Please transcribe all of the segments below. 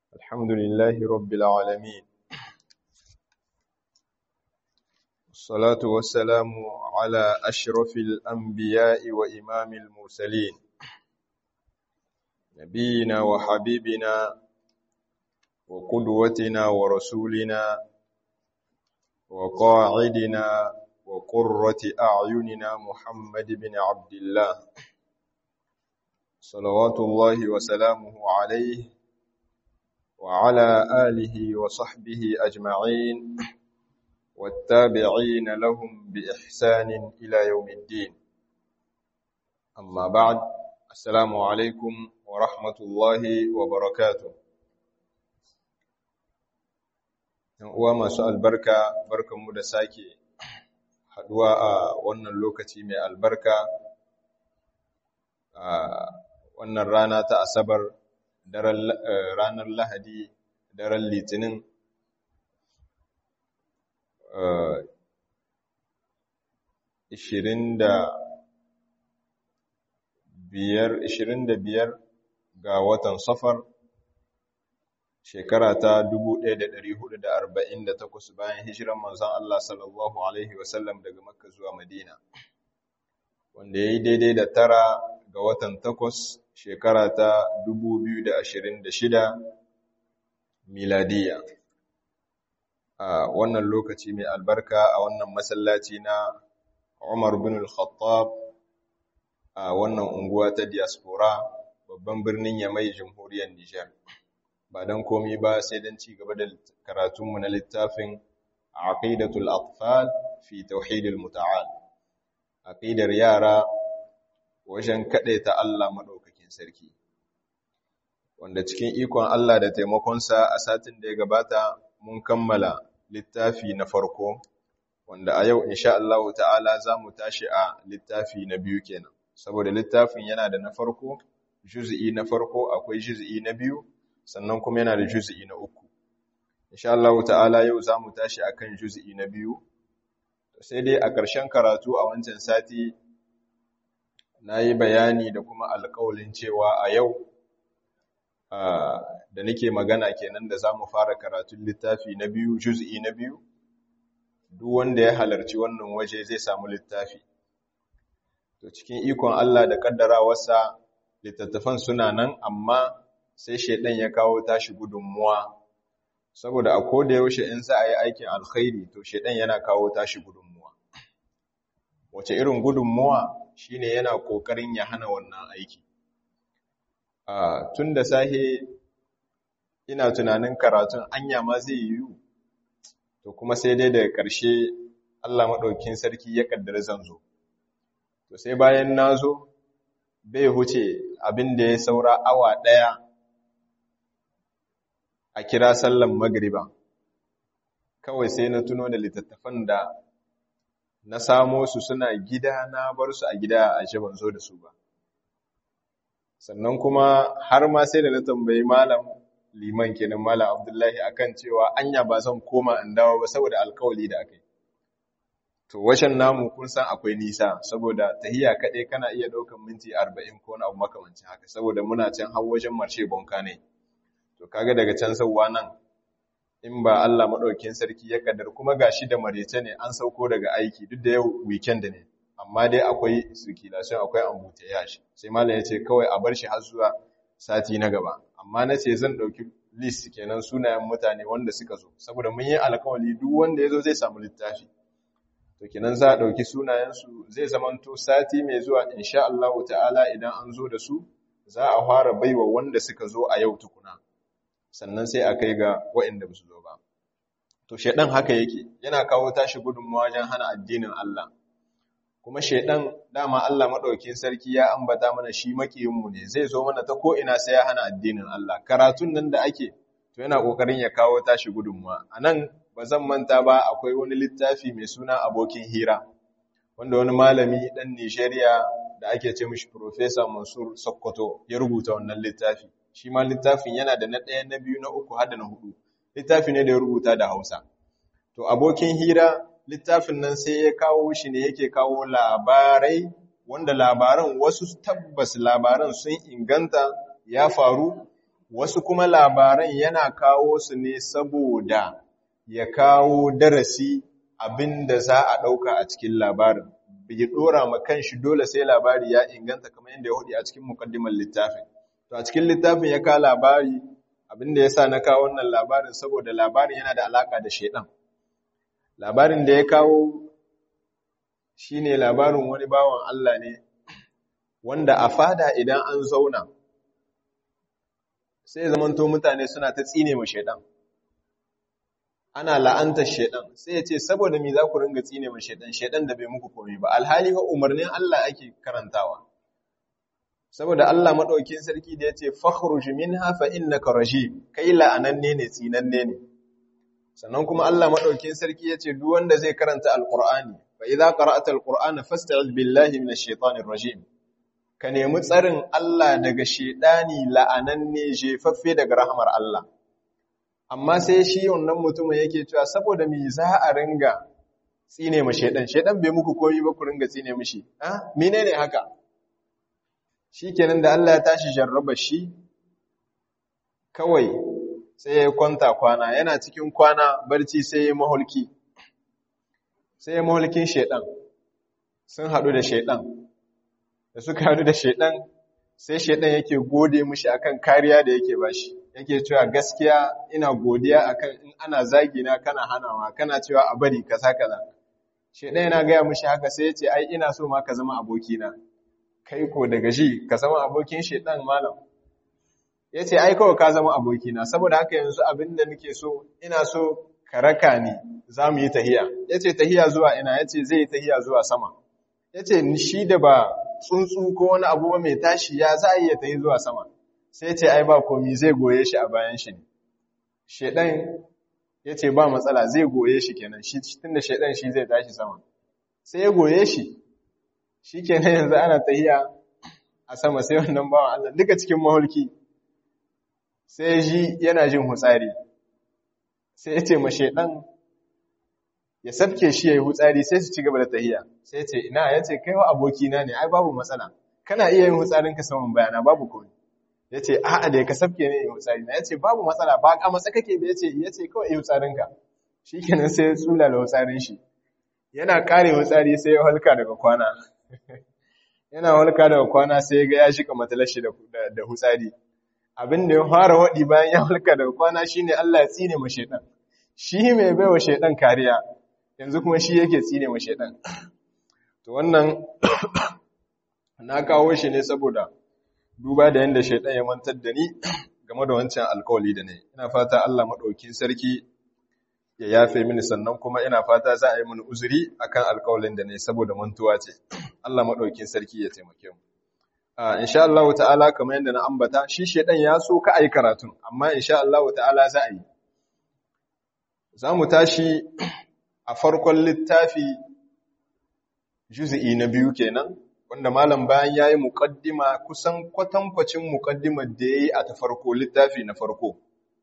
الحمد لله رب العالمين الصلاة والسلام على أشرف الأنبياء وإمام المرسلين نبينا وحبيبنا وقدوتنا ورسولنا وقاعدنا وقرة أعيننا محمد بن عبد الله صلوات الله وسلامه عليه وعلى آله وصحبه أجمعين والتابعين لهم بإحسان إلى يوم الدين أما بعد السلام عليكم ورحمة الله وبركاته uwa masu albarka barkanmu da sake haduwa a wannan lokaci mai albarka a wannan rana ta asabar ranar lahadi daren litinin ishirin da biyar ga watan safar shekara ta 1448 bayan hijiran manzon Allah sallallahu alaihi wasallam daga Makka zuwa Madina wanda yayi daidai da tara ga watan takwas shekara ta 2026 miladiya a wannan lokaci mai albarka a wannan masallaci na Umar bin al-Khattab a wannan unguwa ta diaspora babban birnin Yamai jamhuriyar Nijar ba dan komai ba sai dan ci gaba da karatunmu na littafin Aqidatul Atfal fi Tauhidil Muta'al aqidar yara wajen ta Allah madaukakin sarki wanda cikin ikon Allah da taimakonsa a satin da ya gabata mun kammala littafi na farko wanda a yau insha Allah ta'ala za mu tashi a littafi na biyu kenan saboda littafin yana da na farko juz'i na farko akwai juz'i na biyu sannan kuma yana da juz'i na uku insha Allah ta'ala yau za mu tashi akan juz'i na biyu sai dai a ƙarshen karatu a wancan sati na yi bayani da kuma alƙawalin cewa a yau da nake magana kenan da za mu fara karatun littafi na biyu juz'i na biyu duk wanda ya halarci wannan waje zai samu littafi to cikin ikon Allah da kaddarawarsa littattafan suna nan amma sai shaidan ya kawo tashi gudunmuwa saboda a koda yaushe in za a yi aikin alkhairi to shaidan yana kawo tashi gudunmuwa wace irin gudunmuwa shine yana kokarin ya hana wannan aiki a tun da sahe ina tunanin karatun anya ma zai yiwu to kuma sai dai daga ƙarshe Allah maɗaukin sarki ya kaddara zan zo to sai bayan na zo bai huce abin da ya saura awa ɗaya a kira sallan magriba kawai sai na tuno da littattafan da na samo su suna gida na bar su a gida a ban zo da su ba sannan kuma har ma sai da na tambayi malam liman kenan malam abdullahi akan cewa anya ba zan koma in dawo ba saboda alkawali da aka yi to washen namu kun san akwai nisa saboda tahiya kaɗai kana iya ɗaukan minti arba'in ko wani abu makamancin haka saboda muna can har wajen marshe bonka ne to kaga daga can sauwa nan in ba Allah maɗaukin sarki ya kaddar kuma gashi da marece ne an sauko daga aiki duk da yau weekend ne amma dai akwai circulation akwai ambutayage sai malam ya ce kawai a bar shi har zuwa sati na gaba amma na ce zan ɗauki list kenan sunayen mutane wanda suka zo saboda mun yi alkawali duk wanda ya zo zai samu littafi to kenan za a ɗauki sunayensu zai zamanto sati mai zuwa insha Allah ta'ala idan an zo da su za a fara baiwa wanda suka zo a yau tukuna sannan sai a kai ga waɗanda ba su zo ba to shaidan haka yake yana kawo tashi gudunmawa wajen hana addinin Allah kuma shaidan dama Allah madaukakin sarki ya ambata mana shi makiyinmu ne zai zo mana ta ko ina sai ya hana addinin Allah karatun nan da ake to yana kokarin ya kawo tashi gudunmawa anan ba zan manta ba akwai wani littafi mai suna abokin hira wanda wani malami dan Nigeria da ake ce mishi Professor Mansur Sokoto ya rubuta wannan littafi shi ma littafin yana da na ɗaya na biyu na uku har da na hudu littafi ne da ya rubuta da Hausa to abokin hira littafin nan sai ya kawo shi ne yake kawo labarai wanda labaran wasu tabbas labaran sun inganta ya faru wasu kuma labaran yana kawo su ne saboda ya kawo darasi abin da za a ɗauka a cikin labarin bai ɗora ma kanshi dole sai labari ya inganta kamar yadda ya hudu a cikin mukaddimar littafin to a cikin littafin ya kawo labari abin da ya sa na kawo wannan labarin saboda labarin yana da alaƙa da shaidan labarin da ya kawo shi ne labarin wani bawan Allah ne wanda a fada idan an zauna sai zamanto mutane suna ta tsine ma shaidan ana la'antar shaidan sai ya ce saboda me za ku ringa tsine ma shaidan shaidan da bai muku komai ba alhali ba umarnin Allah ake karantawa saboda Allah madaukakin sarki da yace fakhruj minha fa innaka rajim kai la'ananne ne tsinanne ne sannan kuma Allah madaukakin sarki yace duk wanda zai karanta alqur'ani fa idza qara'ta alqur'ana fasta'iz billahi minash shaitanir rajim ka nemi tsarin Allah daga shaidani la'ananne jefaffe daga rahmar Allah amma sai shi wannan mutumin yake cewa saboda me za a ringa tsine ma shaidan shaidan bai muku koyi ba ku ringa tsine mishi ah menene haka shikenan da Allah ya tashi jarraba shi kawai sai ya kwanta kwana yana cikin kwana barci sai ya mahulki sai ya mahulkin shaidan sun haɗu da shaidan da suka haɗu da shaidan sai shaidan yake gode mishi akan kariya da yake bashi yake cewa gaskiya ina godiya akan in ana zagina kana hanawa kana cewa a bari kaza kaza shaidan yana gaya mishi haka sai ya ce ai ina so ma ka zama abokina kai ko daga shi ka zama abokin shaidan malam ya ce ai kawai ka zama abokina saboda haka yanzu abin da nake so ina so ka raka ni za mu yi tahiya ya ce tahiya zuwa ina ya ce zai yi tahiya zuwa sama ya ce shi da ba tsuntsu ko wani abu mai tashi ya za a iya tahi zuwa sama sai ce ai ba komi zai goye shi a bayan shi ne shedan ya ce ba matsala zai goye shi kenan shi tunda shedan shi zai tashi sama sai ya goye shi shi kenan yanzu ana tahiya a sama sai wannan bawan Allah duka cikin mahulki sai ji yana jin hutsari sai ya ce ma shedan ya sabke shi ya yi hutsari sai su ci gaba da tahiya sai ce ina ya ce kai wa abokina ne ai babu matsala kana iya yin hutsarinka saman bayana babu komai ya ce a'a da ka sabke ne yin hutsari na ya ce babu matsala ba a matsa kake ba ya ce ya ce kawai yi hutsarinka shi kenan sai ya tsula da hutsarin shi yana kare hutsari sai ya halka daga kwana yana halka daga kwana sai ya ga ya shika matalashi da hutsari abin da ya fara waɗi bayan ya halka daga kwana shine Allah ya tsine ma shaitan shi mai baiwa shaitan kariya yanzu kuma shi yake tsine ma shaitan to wannan na kawo shi ne saboda duba da yanda shaitan ya mantar da ni game da wancan alkawali da ne ina fata Allah madaukin sarki ya yafe mini sannan kuma ina fata za a yi mini uzuri akan alkawalin da ne saboda mantuwa ce Allah madaukin sarki ya taimake mu insha Allah ta'ala kamar yadda na ambata shi shaitan ya so ka ayi karatun amma insha Allah ta'ala za a yi za mu tashi a farkon littafi juzi'i na biyu kenan wanda malam bayan yayi muqaddima kusan kwatankwacin muqaddimar da yayi a ta farko littafi na farko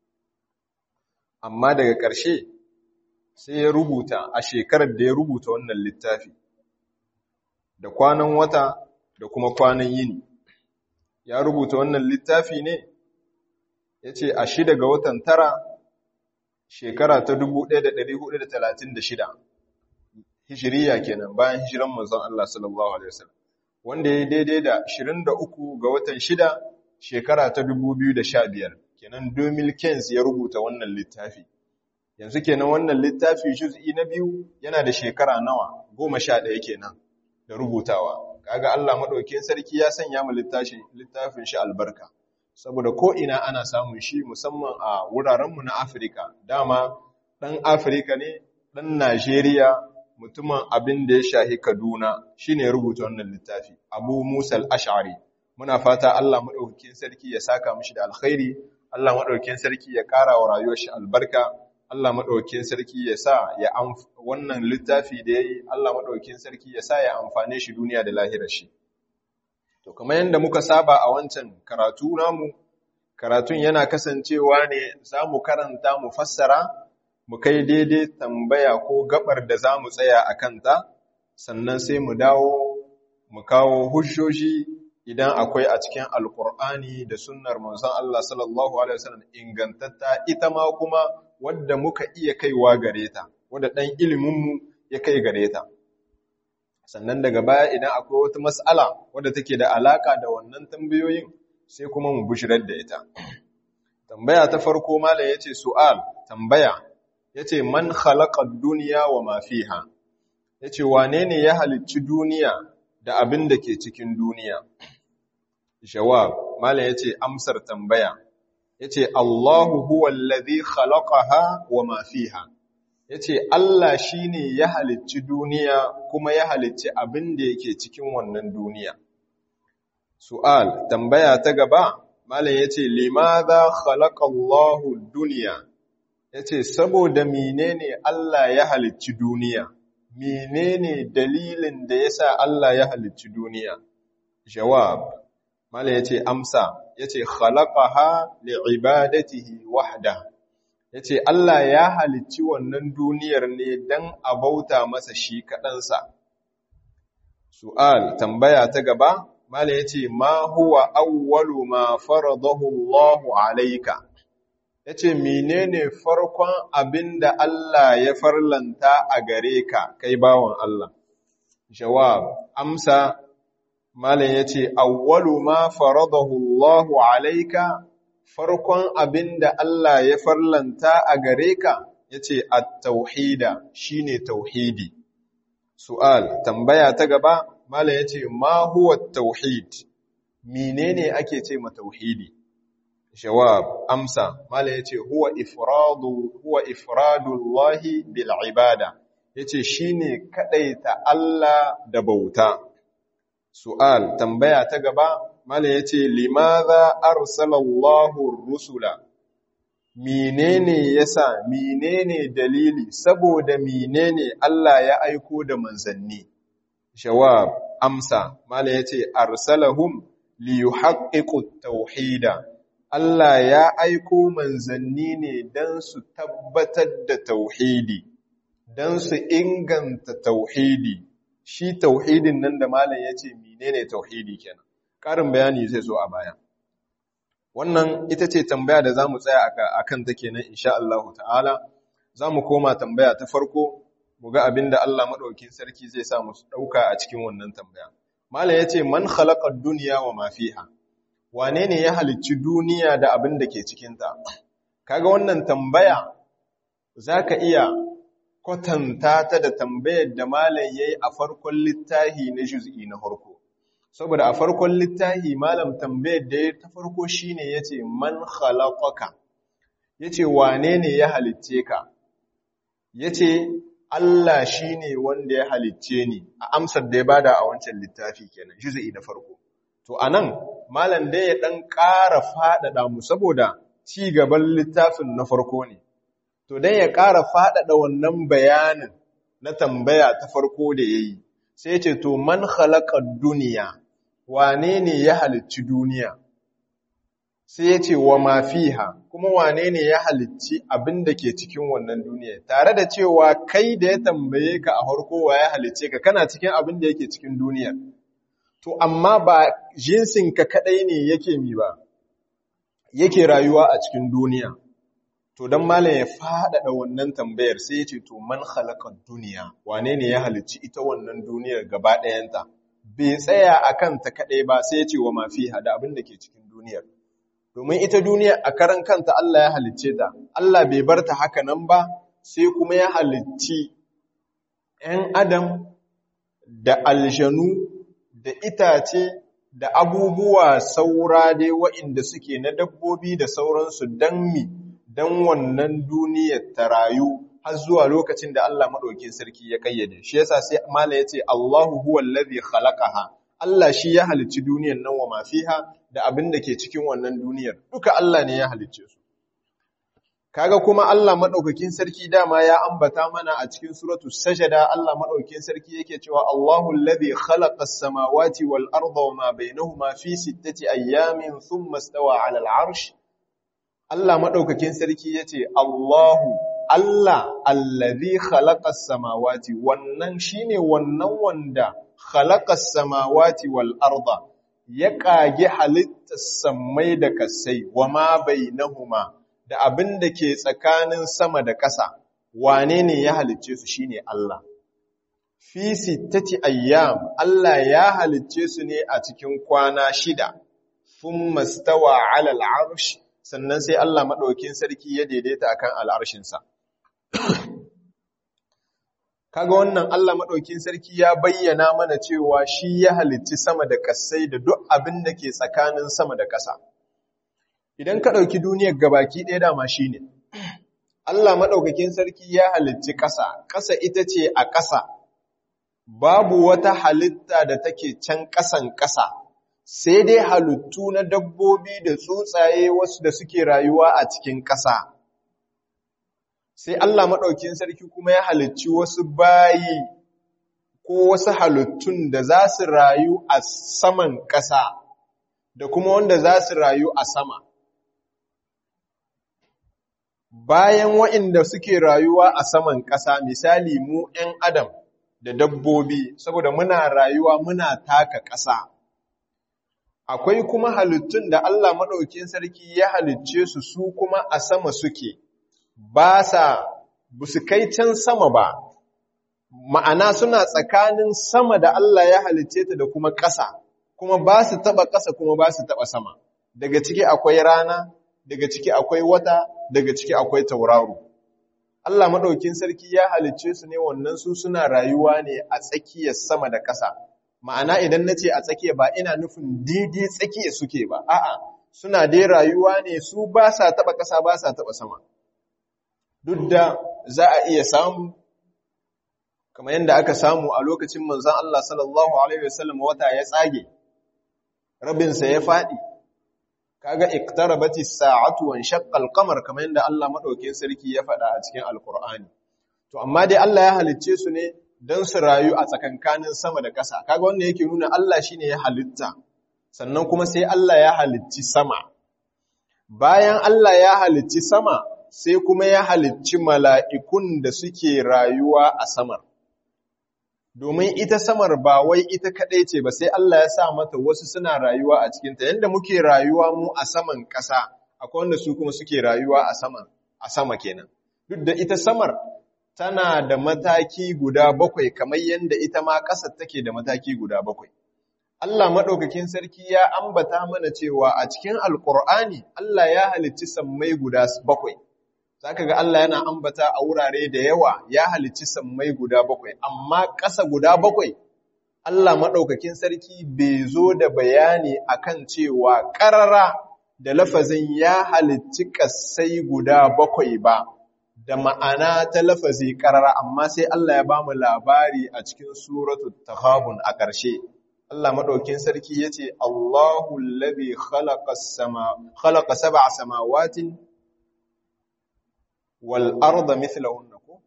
amma daga ƙarshe sai ya rubuta a shekarar da ya rubuta wannan littafi da kwanan wata da kuma kwanan yini ya rubuta wannan littafi ne yace a shida ga watan tara shekara ta 1436 hijiriya kenan bayan hijiran manzon Allah sallallahu alaihi wasallam wanda ya daidai da 23 ga watan 6 shekara ta 2015 kenan 2015 ya rubuta wannan littafi yanzu kenan wannan littafi juz'i na biyu yana da shekara nawa 11 kenan da rubutawa kaga Allah madaukakin sarki ya sanya mu littafin littafin shi albarka saboda ko ina ana samun shi musamman a wurarenmu na Afirka dama dan Afirka ne dan Najeriya mutumin abin da ya shahi Kaduna shine ya rubuta wannan littafi Abu Musa al-Ash'ari muna fata Allah madaukakin sarki ya saka mishi da alkhairi Allah madaukakin sarki ya ƙara wa rayuwar shi albarka Allah madaukakin sarki ya sa ya wannan littafi da yayi Allah madaukakin sarki ya sa ya amfane shi duniya da lahirar shi to kamar yadda muka saba a wancan karatu namu karatun yana kasancewa ne za mu karanta mu fassara mu kai daidai tambaya ko gabar da za mu tsaya a kanta sannan sai mu dawo mu kawo hujjoji idan akwai a cikin alkur'ani da sunnar manzon Allah sallallahu alaihi wasallam ingantatta ita ma kuma wadda muka iya kaiwa gare ta wadda dan ilimin mu ya kai gare ta sannan daga baya idan akwai wata mas'ala wadda take da alaka da wannan tambayoyin sai kuma mu bushirar da ita tambaya ta farko malam yace su'al tambaya yace man khalaqa ad-dunya wa ma fiha yace wane ne ya halicci duniya da abin da ke cikin duniya jawab malam yace amsar tambaya yace Allahu huwa allazi khalaqaha wa ma fiha yace Allah shine ya halicci duniya kuma ya halicci abin da yake cikin wannan duniya su'al tambaya ta gaba malam yace limadha khalaqa Allahu ad-dunya yace saboda menene Allah ya halicci duniya menene dalilin da yasa Allah ya halicci duniya jawab mala yace amsa yace khalaqaha li'ibadatihi wahda yace Allah ya halicci wannan duniyar ne dan a bauta masa shi kadansa su'al tambaya ta gaba mala yace ma huwa awwalu ma faradahu Allahu alayka yace menene farkon abinda Allah ya farlanta a gare ka kai bawon Allah jawab amsa malam yace awwalu ma faradahu Allahu alayka farkon abinda Allah ya farlanta a gare ka yace at-tauhida shine tauhidi su'al tambaya ta gaba malam yace ma huwa at-tauhid menene ake ce ma tauhidi jawab amsa mala yace huwa ifradu huwa ifradullahi bil ibada yace shine kadaita Allah da bauta su'al tambaya ta gaba mala yace limadha arsalallahu ar-rusula menene yasa menene dalili saboda menene Allah ya aiko da manzanni jawab amsa mala yace arsalahum liyuhaqqiqu at-tauhida Allah ya aiko manzanni ne don su tabbatar da tauhidi, don su inganta tauhidi, shi tauhidin nan da malam ya ce menene tauhidi kenan. Ƙarin bayani zai zo a baya. Wannan ita ce tambaya da za mu tsaya a kan ta kenan insha Allah ta'ala, za mu koma tambaya ta farko, mu ga abin da Allah maɗaukin sarki zai sa mu ɗauka a cikin wannan tambaya. Malam ya ce, Man khalaƙar duniya wa mafiha. wane ne ya halicci duniya da abin da ke cikinta kaga wannan tambaya za ka iya kwatanta ta da tambayar da malam ya yi a farkon littahi na juz'i na farko saboda a farkon littahi malam tambayar da ya ta farko shine ya ce man khalaqaka ya ce wane ne ya halicce ka ya ce Allah shi ne wanda ya halicce ni a amsar da ya bada a wancan littafi kenan juz'i na farko To, a nan, Malam dai ya ɗan ƙara faɗaɗa mu saboda ci gaban littafin na farko ne. To, dai ya ƙara faɗaɗa wannan bayanin na tambaya ta farko da ya yi, sai ce, To, man halakar duniya, wane ne ya halicci duniya? Sai ya ce, Wa mafiha, kuma wane ne ya halicci abin da ke cikin wannan duniya? Tare da cewa kai da ya tambaye ka a farko wa ya halicce ka, kana cikin abin da yake cikin duniyar. to amma ba jinsinka kadai ne yake mi ba yake rayuwa a cikin duniya to dan malam ya faɗaɗa wannan tambayar sai ya ce to man khalaqa duniya wane ne ya halicci ita wannan duniyar gaba ɗayanta bai tsaya akan ta kadai ba sai ya ce wa mafiha da abin da ke cikin duniyar domin ita duniya a karan kanta Allah ya halicce ta Allah bai bar ta haka nan ba sai kuma ya halicci 'yan adam da aljanu da itace da abubuwa saura dai waɗanda suke na dabbobi da sauransu don mi don wannan duniyar ta rayu har zuwa lokacin da Allah maɗaukin sarki ya kayyade shi yasa sai mala ya ce Allahu huwa allazi khalaqaha Allah shi ya halicci duniyar nan wa mafiha da abin da ke cikin wannan duniyar duka Allah ne ya halicce su kaga kuma Allah madaukakin sarki dama ya ambata mana a cikin suratul sajada Allah madaukakin sarki yake cewa Allahu allazi khalaqa as-samawati wal arda wama bainahuma fi sittati ayyamin thumma stawa 'ala al-'arsh Allah madaukakin sarki yace Allahu Allah allazi khalaqa as-samawati wannan shine wannan wanda khalaqa as-samawati wal arda ya kage halittar sammai da kasai wa ma bainahuma da abin da ke tsakanin sama da ƙasa wane ne ya halicce su shine Allah fi sittati ayyam Allah ya halicce su ne a cikin kwana shida thumma stawa ala al'arsh sannan sai Allah madaukin sarki ya daidaita akan al'arshin sa kaga wannan Allah madaukin sarki ya bayyana mana cewa shi ya halicci sama da kasai da duk abin da ke tsakanin sama da ƙasa idan ka dauki duniyar gabaki ɗaya dama shine Allah madaukakin sarki ya halicci ƙasa ƙasa ita ce a ƙasa babu wata halitta da take can ƙasan ƙasa, sai dai halittu na dabbobi da tsuntsaye wasu da suke rayuwa a cikin ƙasa. Sai Allah maɗaukin sarki kuma ya halicci wasu bayi ko wasu halittun da za su rayu a saman ƙasa da kuma wanda za su rayu a sama. Bayan waɗanda suke rayuwa a saman ƙasa, misali mu ‘yan Adam, da dabbobi saboda muna rayuwa muna taka ƙasa. Akwai kuma halittun da Allah maɗaukin sarki ya halicce su su kuma a sama suke, ba sa, ba su kai can sama ba, ma'ana suna tsakanin sama da Allah ya halicce ta da kuma ƙasa, kuma ba su taɓa ƙasa kuma ba su taɓa sama. Daga ciki akwai rana, daga ciki akwai wata, daga ciki akwai tauraro. Allah maɗaukin sarki ya halicce su ne wannan su suna rayuwa ne a tsakiyar sama da ƙasa. Ma'ana idan na ce a tsakiya ba ina nufin daidai tsakiya suke ba, a'a, suna dai rayuwa ne su ba sa taɓa ƙasa ba sa taɓa sama. Duk da za a iya samu, kamar yadda aka samu a lokacin manzan Allah sallallahu Alaihi wasallam wata ya tsage, rabinsa ya faɗi, kaga iktarabati sa'atu wan shaqqal qamar kamar yadda Allah madaukakin sarki ya faɗa a cikin alqur'ani to amma dai Allah ya halicce su ne dan su rayu a tsakankanin sama da ƙasa kaga wannan yake nuna Allah shine ya halitta sannan kuma sai Allah ya halicci sama bayan Allah ya halicci sama sai kuma ya halicci mala'ikun da suke rayuwa a samar domin ita samar ba wai ita kaɗai ce ba sai Allah ya sa mata wasu suna rayuwa a cikinta yadda muke rayuwa mu a saman ƙasa akwai wanda su kuma suke rayuwa a saman a sama kenan duk da ita samar tana da mataki guda bakwai kamar yadda ita ma ƙasar take da mataki guda bakwai Allah maɗaukakin sarki ya ambata mana cewa a cikin alƙur'ani Allah ya halicci sammai guda bakwai zaka ga Allah yana ambata a wurare da yawa ya halicci sammai guda bakwai amma ƙasa guda bakwai Allah maɗaukakin sarki bai zo da bayani akan cewa ƙarara da lafazin ya halicci ƙasai guda bakwai ba da ma'ana ta lafazi ƙarara amma sai Allah ya bamu labari a cikin suratul tahabun a ƙarshe Allah maɗaukin sarki ya ce Allahu labi khalaqa sab'a samawatin wal'arda mithlahunna ko?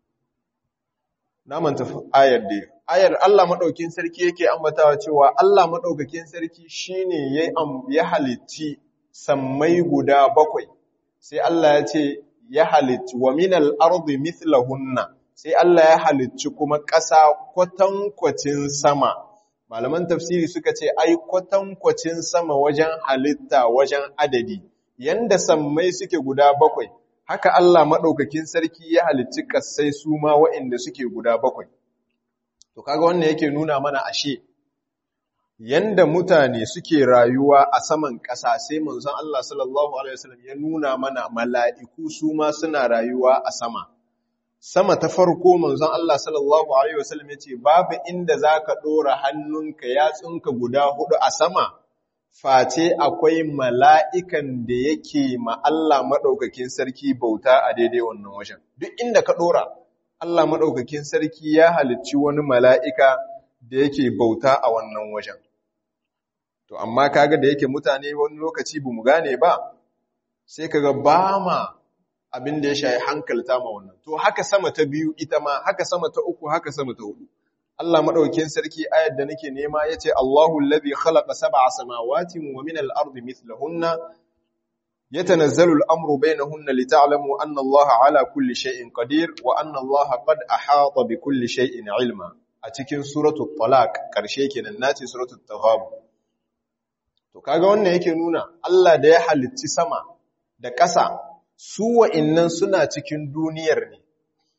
Na manta ayar da ayar Allah maɗaukin sarki yake ambatawa cewa Allah maɗaukakin sarki shi ne ya halitti sammai guda bakwai, sai Allah ya ce ya halitti wa minal ardi mithlahunna sai Allah ya halicci kuma ƙasa kwatankwacin sama. Malaman tafsiri suka ce, ai kwatankwacin sama wajen halitta wajen adadi, yanda sammai suke guda bakwai, haka Allah maɗaukakin sarki ya halicci ƙasai su ma waɗanda suke guda bakwai. To, kaga wannan yake nuna mana ashe, yanda mutane suke rayuwa a saman ƙasa sai manzon Allah sallallahu Alaihi wasallam ya nuna mana mala'iku su ma suna rayuwa a sama. Sama ta farko manzon Allah sallallahu Alaihi wasallam ya ce, Babu inda za ka ɗora hannunka yatsunka guda hudu a sama, face akwai mala'ikan da yake ma Allah maɗaukakin sarki bauta a daidai wannan wajen. Duk inda ka ɗora, Allah maɗaukakin sarki ya halicci wani mala'ika da yake bauta a wannan wajen. To, amma kaga da yake mutane wani lokaci bu mu gane ba, sai kaga ba ma abin da ya shayi hankalta ma wannan. To, haka sama ta biyu ita ma, haka sama ta uku, haka sama ta hudu. Allah maɗaukin sarki ayar da nake nema ya ce, Allahu labi khalaqa sab'a samawatin wa min al-ardi mithlahunna yatanazzalu al-amru bainahunna lita'lamu anna Allah ala kulli shay'in qadir wa anna Allah qad ahata bi kulli shay'in ilma a cikin suratul talaq karshe kenan nace suratul taghabun to kaga wannan yake nuna Allah da ya halicci sama da ƙasa su wa'innan suna cikin duniyar ne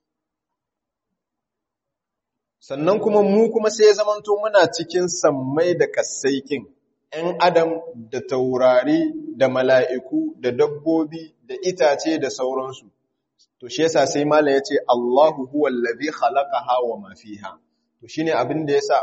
sannan kuma mu kuma sai ya zamanto muna cikin sammai da ƙasaikin ‘yan adam da taurari da mala'iku da dabbobi da itace da sauransu to shi yasa sai mala ya ce Allahu huwa allazi khalaqaha wa ma fiha to shine abin da yasa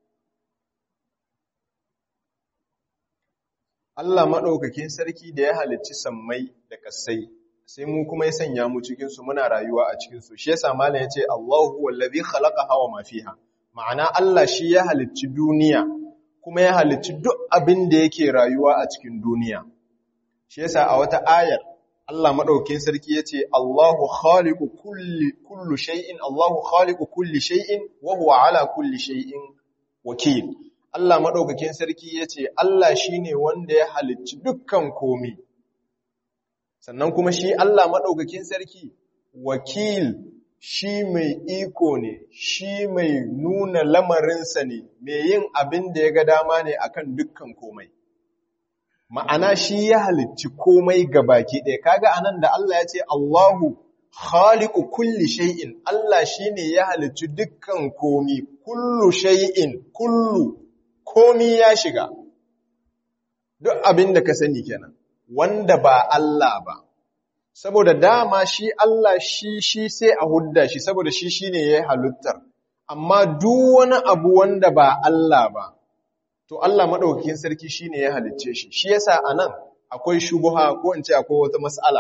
Allah maɗaukakin sarki da ya halicci sammai da ƙasai sai mu kuma ya sanya mu cikinsu muna rayuwa a cikinsu shi yasa malam ya ce Allahu wallazi khalaqa hawa ma fiha ma'ana Allah shi ya halicci duniya kuma ya halicci duk abin da yake rayuwa a cikin duniya shi yasa a wata ayar Allah maɗaukakin sarki ya ce Allahu khaliqu kulli kullu shay'in Allahu khaliqu kulli shay'in wa huwa ala kulli shay'in wakil Allah maɗaukakin sarki ya ce, Allah shi ne wanda ya halicci dukkan komi, sannan kuma shi Allah maɗaukakin sarki wakil shi mai iko ne, shi mai nuna lamarinsa ne, mai yin abin da ya ga dama ne akan dukkan komai. Ma'ana shi ya halicci komai ga baki ɗaya, kaga anan da Allah ya ce, Allahu khaliqu kulli shay'in Allah shine ya halicci dukkan komi kullu shay'in kullu komi ya shiga duk abin da ka sani kenan wanda ba Allah ba saboda dama shi Allah shi shi sai a hudda shi saboda shi shine ya halittar amma duk wani abu wanda ba Allah ba to Allah madaukakin sarki shine ya halicce shi shi yasa anan akwai shubuha ko in ce akwai wata mas'ala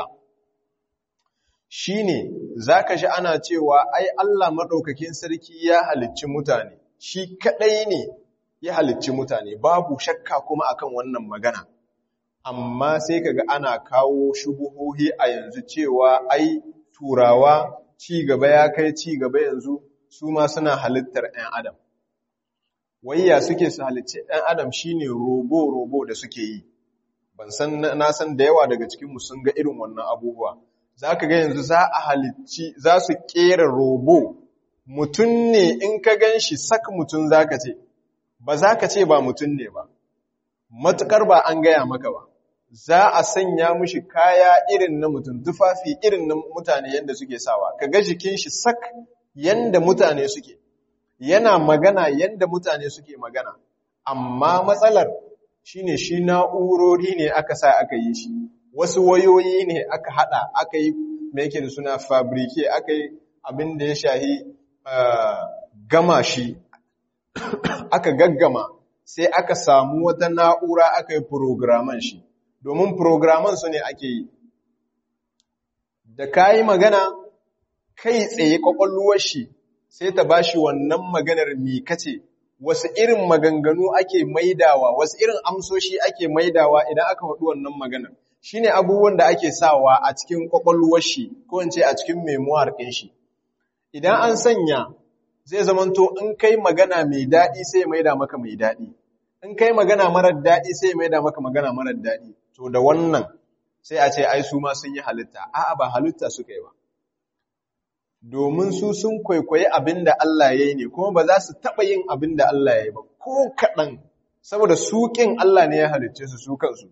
shine zaka ji ana cewa ai Allah madaukakin sarki ya halicci mutane shi kadai ne ya halicci mutane babu shakka kuma akan wannan magana amma sai kaga ana kawo shubuhohi a yanzu cewa ai turawa ci gaba ya kai ci gaba yanzu su ma suna halittar ɗan adam wayya suke su halicci ɗan adam shine robo robo da suke yi ban san na san da yawa daga cikin mu sun ga irin wannan abubuwa zaka ga yanzu za a halicci za su kera robo mutum ne in ka ganshi sak mutum zaka ce ba za ka ce ba mutum ne ba, matuƙar ba an gaya maka ba, za a sanya mushi kaya irin na mutum, tufafi irin na mutane yadda suke sawa, ka ga jikin shi sak yadda mutane suke, yana magana yadda mutane suke magana, amma matsalar shi ne shi na'urori ne aka sa aka yi shi, wasu wayoyi ne aka haɗa, aka yi mai yake da suna fabrike, aka yi abin da ya shahi gama shi aka gaggama sai aka samu wata na'ura aka yi programan shi domin programan su ne ake yi da ka yi magana kai tsaye kwakwalluwar shi sai ta ba shi wannan maganar mikace wasu irin maganganu ake maidawa wasu irin amsoshi ake maidawa idan aka faɗi wannan maganar shi ne abubuwan da ake sawa a cikin kwakwalluwar shi ko in ce a cikin memoir ɗin shi idan an sanya zai zamanto in kai magana mai daɗi sai mai da maka mai daɗi in kai magana marar daɗi sai mai da maka magana marar daɗi to da wannan sai a ce ai su ma sun yi halitta a'a ba halitta suka yi ba domin su sun kwaikwayi abin da Allah ya yi ne kuma ba za su taɓa yin abin da Allah ya yi ba ko kaɗan saboda suƙin Allah ne ya halicce su su kansu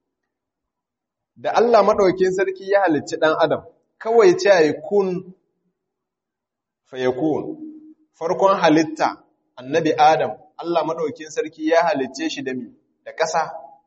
da Allah maɗaukin sarki ya halicci ɗan adam kawai ce ya yi kun fayakun farkon halitta annabi Adam Allah maɗaukin sarki ya halicce shi da mi da ƙasa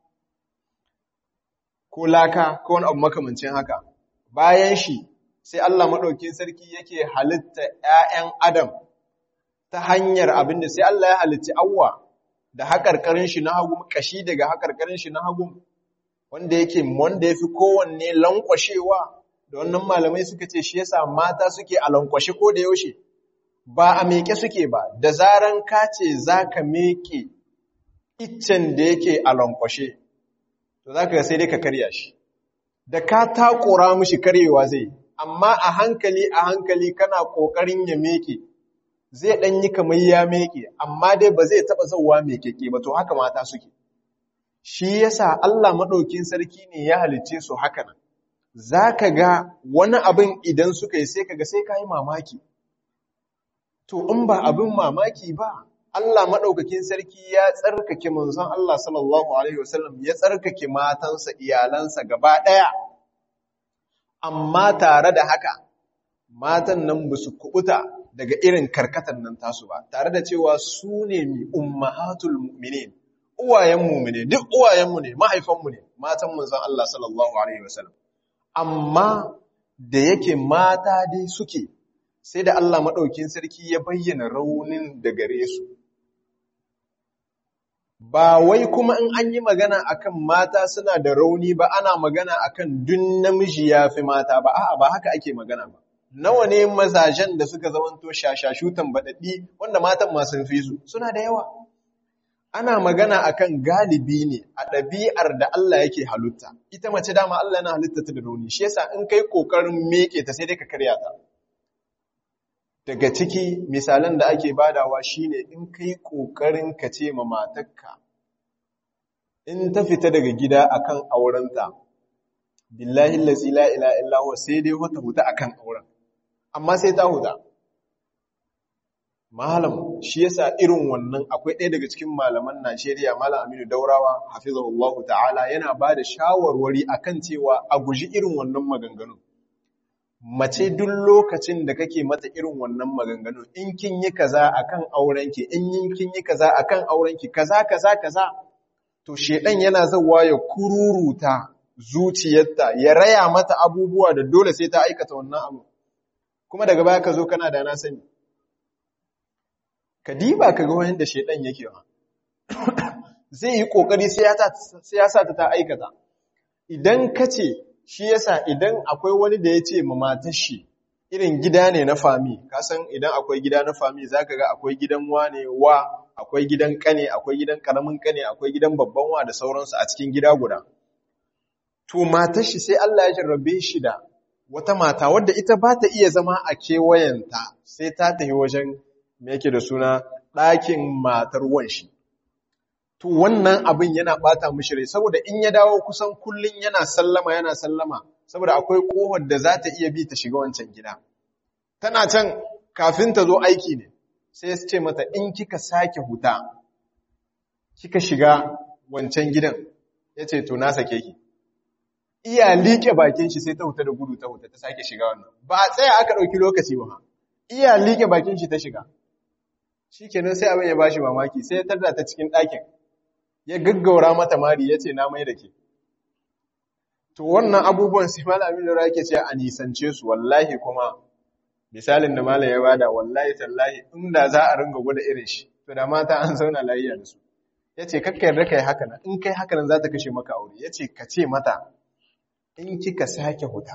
ko laka ko wani abu makamancin haka bayan shi sai Allah maɗaukin sarki yake halitta ‘ya'yan Adam ta hanyar abin da sai Allah ya halicci awwa da haƙarƙarin shi na hagu ƙashi daga haƙarƙarin shi na hagu wanda yake wanda ya fi kowanne lankwashewa da wannan malamai suka ce shi yasa mata suke a lankwashe ko da yaushe ba a meke suke ba da zaran ka ce za ka meke iccen da yake a lankwashe to za ka sai dai ka karya shi da ka takura mushi karyewa zai amma a hankali a hankali kana ƙoƙarin ya meke zai ɗan yi kamar ya meke amma dai ba zai taɓa zauwa mekeke ba to haka mata suke shi yasa Allah maɗaukin sarki ne ya halicce su haka nan za ka ga wani abin idan suka yi sai ka ga sai ka yi mamaki to in ba abin mamaki ba Allah maɗaukakin sarki ya tsarkake manzon Allah sallallahu Alaihi wasallam ya tsarkake matansa iyalansa gaba ɗaya, amma tare da haka matan nan ba su kubuta daga irin karkatan nan tasu ba, tare da cewa su ne mi ummahatul mu'minin, uwayenmu ne, duk uwayenmu ne, mahaifanmu ne, matan manzon Allah sallallahu Alaihi wasallam. Amma da yake mata dai suke, sai da Allah maɗaukin sarki ya bayyana raunin da gare su. Ba wai kuma in an yi magana akan mata suna da rauni ba ana magana akan dun namiji ya fi mata ba, a'a ba haka ake magana ba. Nawa ne mazajen da suka zamanto shashashu tambaɗaɗɗi wanda matan masu fi su suna da yawa. Ana magana akan galibi ne a ɗabi'ar da Allah yake halitta. Ita mace dama Allah yana halitta ta da rauni, shi yasa in kai ƙoƙarin meke ta sai dai ka karya ta. daga ciki misalan da ake badawa shine in kai kokarin ka ce ma matarka in ta fita daga gida akan aurenta billahi allazi la ilaha illa huwa sai dai wata huta akan auren amma sai ta huta malam shi yasa irin wannan akwai ɗaya daga cikin malaman Najeriya malam Aminu Daurawa hafizahullahu ta'ala yana bada shawarwari akan cewa a guji irin wannan maganganun mace duk lokacin da kake mata irin wannan maganganu in kin yi kaza akan aurenki in yin kin yi kaza akan aurenki kaza kaza kaza to shedan yana zawa ya kururuta zuciyarta ya raya mata abubuwa da dole sai ta aikata wannan abu kuma daga baya ka zo kana da na sani ka diba ka ga wanda shedan yake wa zai yi kokari sai ya sai ya sa ta ta aikata idan ka ce shi yasa idan akwai wani da ya ce ma matar shi irin gida ne na fami kasan idan akwai gida na fami zaka ga akwai gidan wane wa akwai gidan kane akwai gidan karamin kane akwai gidan babban wa da sauransu a cikin gida guda to matar shi sai Allah ya jarrabe shi da wata mata wadda ita ba ta iya zama a kewayenta sai ta tafi wajen me yake da suna ɗakin matar wanshi to wannan abin yana bata mishi rai saboda in ya dawo kusan kullun yana sallama yana sallama saboda akwai kohar da za ta iya bi ta shiga wancan gida tana can kafin ta zo aiki ne sai ya ce mata in kika sake huta kika shiga wancan gidan ya ce to na sake ki iya liƙe bakin shi sai ta huta da gudu ta huta ta sake shiga wannan ba a tsaya aka ɗauki lokaci ba iya liƙe bakin shi ta shiga shi kenan sai abin ya bashi mamaki sai ya tarda ta cikin ɗakin ya gaggaura mata mari ya ce na mai da ke. To wannan abubuwan sai malamin lura yake ce a nisance su wallahi kuma misalin da malam ya bada wallahi tallahi inda za a ringa gwada irin shi to da mata an zauna lafiya da su. Ya ce kakka yarda kai haka nan in kai haka nan za ta kashe maka aure ya ce ka ce mata in kika sake huta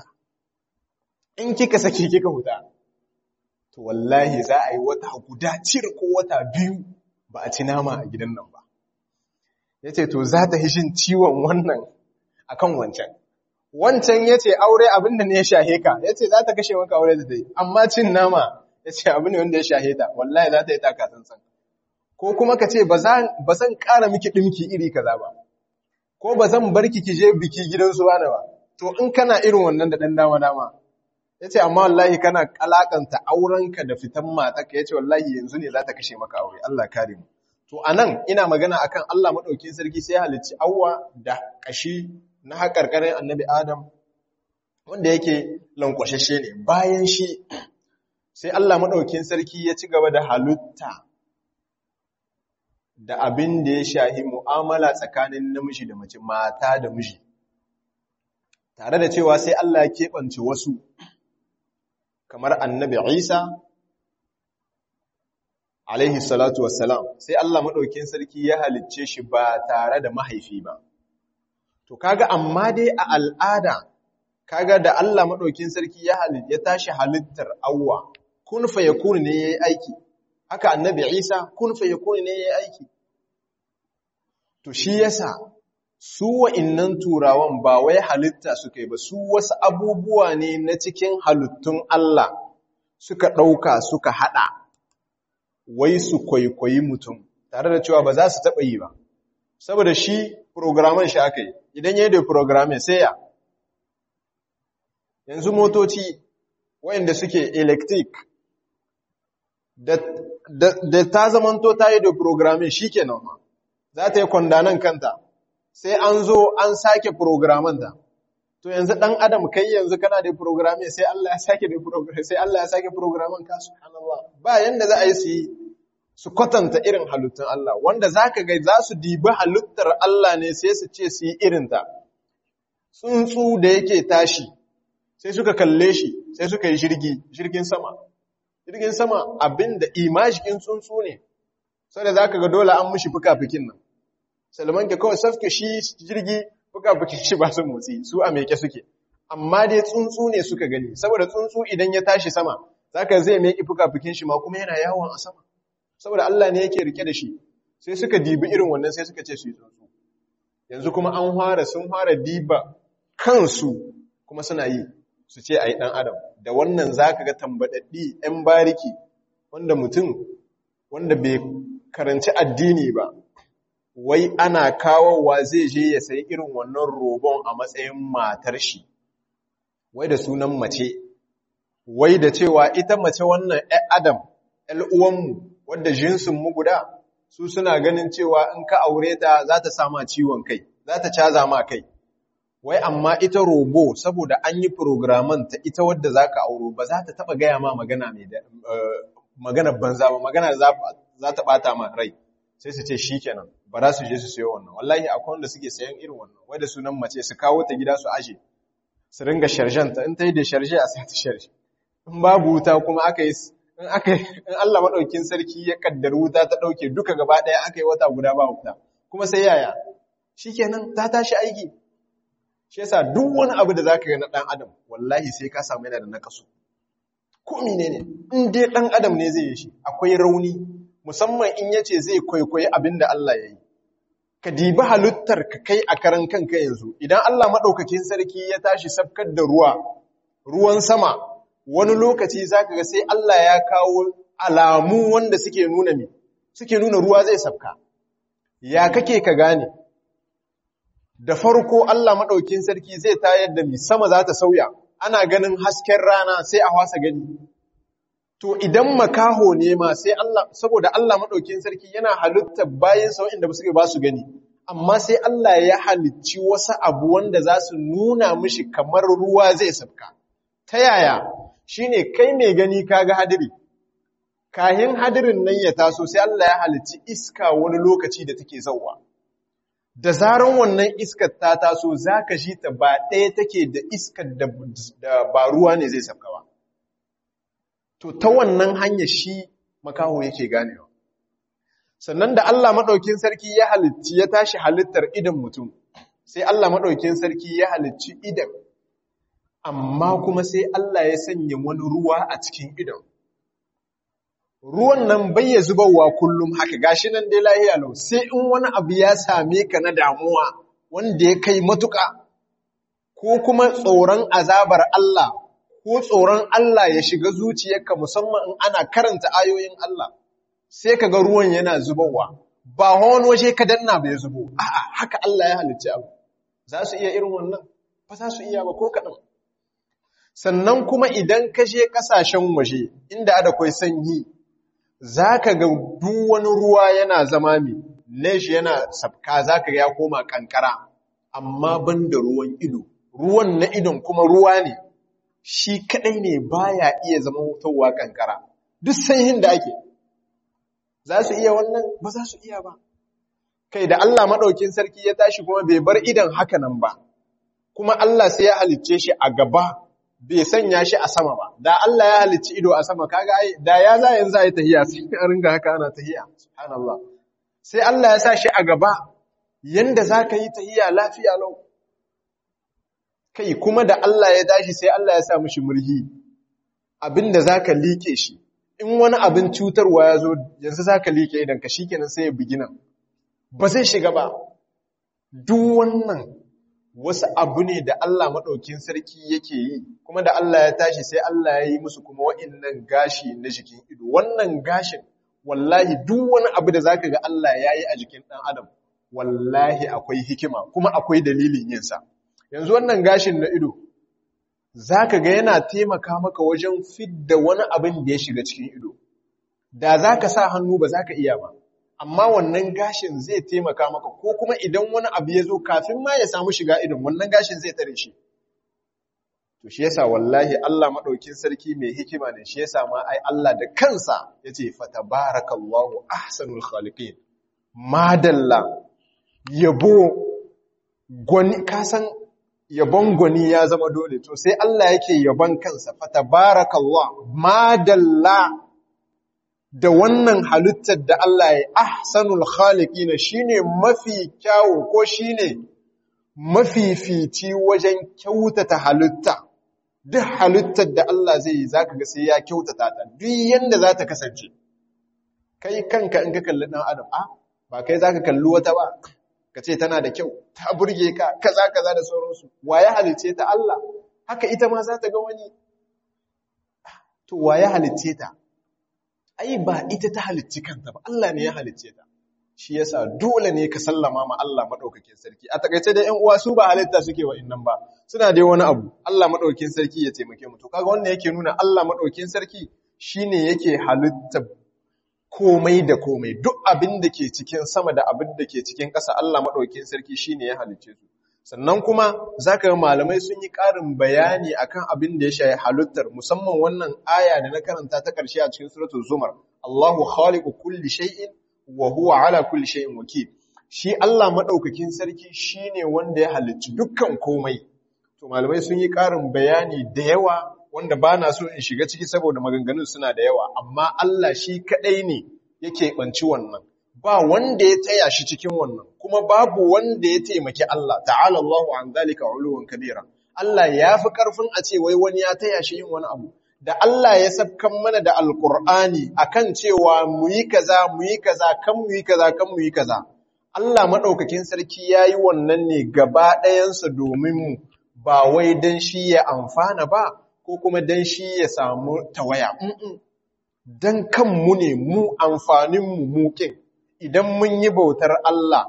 in kika sake kika huta to wallahi za a yi wata guda cir ko wata biyu ba a ci nama a gidan nan ba. ya ce to za ta hishin ciwon wannan akan wancan wancan ya ce aure abinda ne ya shahe ka ya ce za ta kashe maka aure da dai amma cin nama ya ce abin ne wanda ya shahe ta wallahi za ta yi taka tsantsan ko kuma ka ce ba zan ƙara miki ɗinki iri kaza ba ko ba zan bar ki je biki gidansu ba ba to in kana irin wannan da ɗan dama dama ya ce amma wallahi kana kalakanta aurenka da fitan matarka ya ce wallahi yanzu ne za ta kashe maka aure Allah kare mu To a nan ina magana akan Allah maɗaukin sarki sai halicci awwa da ƙashi na haƙarƙarin annabi Adam wanda yake lankwashashe ne bayan shi sai Allah maɗaukin sarki ya ci gaba da halitta da abin da ya shahi mu'amala tsakanin namiji da mace mata da miji tare da cewa sai Allah ya keɓance wasu kamar annabi Isa alaihi salatu wassalam sai Allah maɗaukin sarki ya halicce shi ba tare da mahaifi ba. To kaga amma dai a al'ada kaga da Allah maɗaukin sarki ya ya tashi halittar awwa kun fa yakun ne yayi aiki haka annabi Isa kun fa yakun ne yayi aiki to shi yasa su wa'innan turawan ba wai halitta suka yi ba su wasu abubuwa ne na cikin halittun Allah suka ɗauka suka haɗa wai su kwaikwayi mutum tare da cewa ba za su taɓa yi ba saboda shi programan shi aka yi idan ya yi da programin sai ya yanzu motoci wayanda suke electric da da ta zamanto ta yi da programming shi kenan ma za ta yi kwandanan kanta sai an zo an sake programmanta to yanzu ɗan adam kai yanzu kana da programming sai Allah ya sake da programming sai Allah ya sake programming ka subhanallah ba yanda za a yi su yi su kwatanta irin halittun Allah wanda zaka ga za su dibi halittar Allah ne sai su ce su yi irinta tsuntsu da yake tashi sai suka kalle shi sai suka yi jirgi jirgin sama jirgin sama abinda imajikin tsuntsu ne sai da zaka ga dole an mushi fuka-fukin nan salman ke kawai safke shi jirgi fuka-fukin shi ba su motsi su a meke suke amma dai tsuntsu ne suka gani saboda tsuntsu idan ya tashi sama zaka zai meki fuka-fukin shi ma kuma yana yawon a sama saboda Allah ne yake rike da shi sai suka dibi irin wannan sai suka ce su yi tsuntsu yanzu kuma an fara sun fara diba kansu kuma suna yi su ce a yi ɗan adam da wannan za ka ga tambaɗaɗɗi ‘yan bariki wanda mutum wanda bai karanci addini ba wai ana kawowa zai je ya sayi irin wannan robon a matsayin matar shi wai da sunan mace wai da cewa ita mace wannan ‘yan adam ‘yan uwanmu wadda jinsinmu guda su suna ganin cewa in ka aure ta za ta sama ciwon kai za ta caza ma kai wai amma ita robo saboda an yi programan ta ita wadda za ka auro ba za ta taba gaya ma magana mai magana banza ba magana za ta bata ma rai sai su ce shi kenan ba za su je su sayo wannan wallahi akwai wanda suke sayan irin wannan wai da sunan mace su kawo ta gida su aje su ringa sharjanta in ta yi da sharje a sai ta sharje in babu wuta kuma aka yi in aka in Allah madaukin sarki ya kaddar wuta ta dauke duka gaba daya aka yi wata guda ba wuta kuma sai yaya shikenan ta tashi aiki shi yasa duk wani abu da zaka ga na dan adam wallahi sai ka samu yana da nakasu ko menene in dai dan adam ne zai yi shi akwai rauni musamman in yace zai kwaikwayi abinda Allah ya yi ka dibi halittar ka kai a karan kanka yanzu idan Allah madaukakin sarki ya tashi sabkar da ruwa ruwan sama wani lokaci zaka ga sai Allah ya kawo alamu wanda suke nuna me suke nuna ruwa zai sabka ya kake ka gane da farko Allah maɗaukin sarki zai tayar da mi sama za ta sauya ana ganin hasken rana sai a wasa gani to idan makaho ne ma sai Allah saboda Allah maɗaukin sarki yana halitta bayan sau inda suke ba su gani amma sai Allah ya halicci wasu abu wanda za su nuna mishi kamar ruwa zai sabka ta yaya shine kai mai gani kaga hadiri kahin hadirin nan ya taso sai Allah ya halicci iska wani lokaci da take zauwa da zaran wannan iskar ta taso za ka shi ta ba ɗaya take da iskar da ba ruwa ne zai sabka ba. To, ta wannan hanya shi makaho yake ganewa. Sannan da Allah maɗaukin sarki ya halitti ya tashi halittar idan mutum, sai Allah maɗaukin sarki ya halicci idan, amma kuma sai Allah ya sanya wani ruwa a cikin idan. ruwan nan bai ya zubarwa kullum haka gashi nan dai lahiya lau sai in wani abu ya same ka na damuwa wanda ya kai matuƙa ko kuma tsoron azabar Allah ko tsoron Allah ya shiga zuciyarka musamman in ana karanta ayoyin Allah sai ka ga ruwan yana zubarwa ba wani waje ka danna bai zubo a'a haka Allah ya halicci abu za su iya irin wannan ba za su iya ba ko kaɗan sannan kuma idan ka je ƙasashen waje inda da kwai sanyi za ka ga duk wani ruwa yana zama mai neshi yana sabka za ka ga ya koma kankara amma ban da ruwan ido ruwan na idon kuma ruwa ne shi kadai ne baya iya zama wutowa kankara duk sanyin da ake za su iya wannan ba za su iya ba kai da Allah maɗaukin sarki ya tashi kuma bai bar idan haka nan ba kuma Allah sai ya halicce shi a gaba bai sanya shi a sama ba da Allah ya halicci ido a sama kaga ai da ya za yanzu ai tahiya sai a ringa haka ana tahiya subhanallah sai Allah ya sa shi a gaba yanda zaka yi tahiya lafiya lau kai kuma da Allah ya tashi sai Allah ya sa mishi murhi abinda zaka like shi in wani abin cutarwa ya zo yanzu zaka like idan ka shikenan sai ya bugina ba zai shiga ba duk wannan wasu abu ne da Allah maɗaukin sarki yake yi, kuma da Allah ya tashi sai Allah ya yi musu kuma wa'innan gashi na jikin ido. Wannan gashin, wallahi duk wani abu da zaka ga Allah ya yi a jikin ɗan Adam, wallahi akwai hikima, kuma akwai dalilin yinsa. Yanzu wannan gashin na ido, zaka ga yana taimaka maka wajen fidda wani abin da ya shiga cikin ido. da za ka sa hannu ba za ka iya ba amma wannan gashin zai taimaka maka ko kuma idan wani abu ya zo kafin ma ya samu shiga idon wannan gashin zai tare shi to shi yasa wallahi Allah madaukin sarki mai hikima ne shi yasa ma ai Allah da kansa yace fatabarakallahu ahsanul khaliqin madalla yabo gwani kasan yabon gwani ya zama dole to sai Allah yake yabon kansa fatabarakallahu madalla da wannan halittar da Allah ya ahsanul khaliqina shine mafi kyawu ko shine mafifici wajen kyautata halitta duk halittar da Allah zai yi zaka ga sai ya kyautata ta duk yanda za ta kasance kai kanka in ka kalli dan adam a ba kai zaka kalli wata ba ka ce tana da kyau ta burge ka kaza kaza da sauransu waye halice ta Allah haka ita ma za ta ga wani to waye halice ta ai ba ita ta halicci kanta ba Allah ne ya halicce ta shi yasa dole ne ka sallama ma Allah madaukakin sarki a takaice da ƴan uwa su ba halitta suke wa innan ba suna dai wani abu Allah madaukakin sarki ya taimake mu to kaga wannan yake nuna Allah madaukakin sarki shine yake halitta komai da komai duk abin da ke cikin sama da abin da ke cikin ƙasa Allah madaukakin sarki shine ya halicce su sannan kuma zaka ga malamai sun yi ƙarin bayani akan abin da ya shafi halittar musamman wannan aya da na karanta ta ƙarshe a cikin suratul zumar Allahu khaliqu kulli shay'in wa huwa ala kulli shay'in wakil shi Allah madaukakin sarki shine wanda ya halicci dukkan komai to malamai sun yi ƙarin bayani da yawa wanda bana so in shiga ciki saboda maganganun suna da yawa amma Allah shi kadai ne yake banci wannan ba wanda ya taya shi cikin wannan kuma babu wanda ya taimaki Allah ta'ala Allahu an zalika uluwan kabira Allah ya fi karfin a ce wai wani ya taya shi yin wani abu da Allah ya sabkan mana da alkur'ani akan cewa mu yi kaza mu yi kaza kan mu yi kaza kan mu yi kaza Allah madaukakin sarki yayi wannan ne gaba ɗayansa domin mu ba wai dan shi ya amfana ba ko kuma dan shi ya samu tawaya dan kanmu ne mu amfanin mu mukin idan mun yi bautar Allah,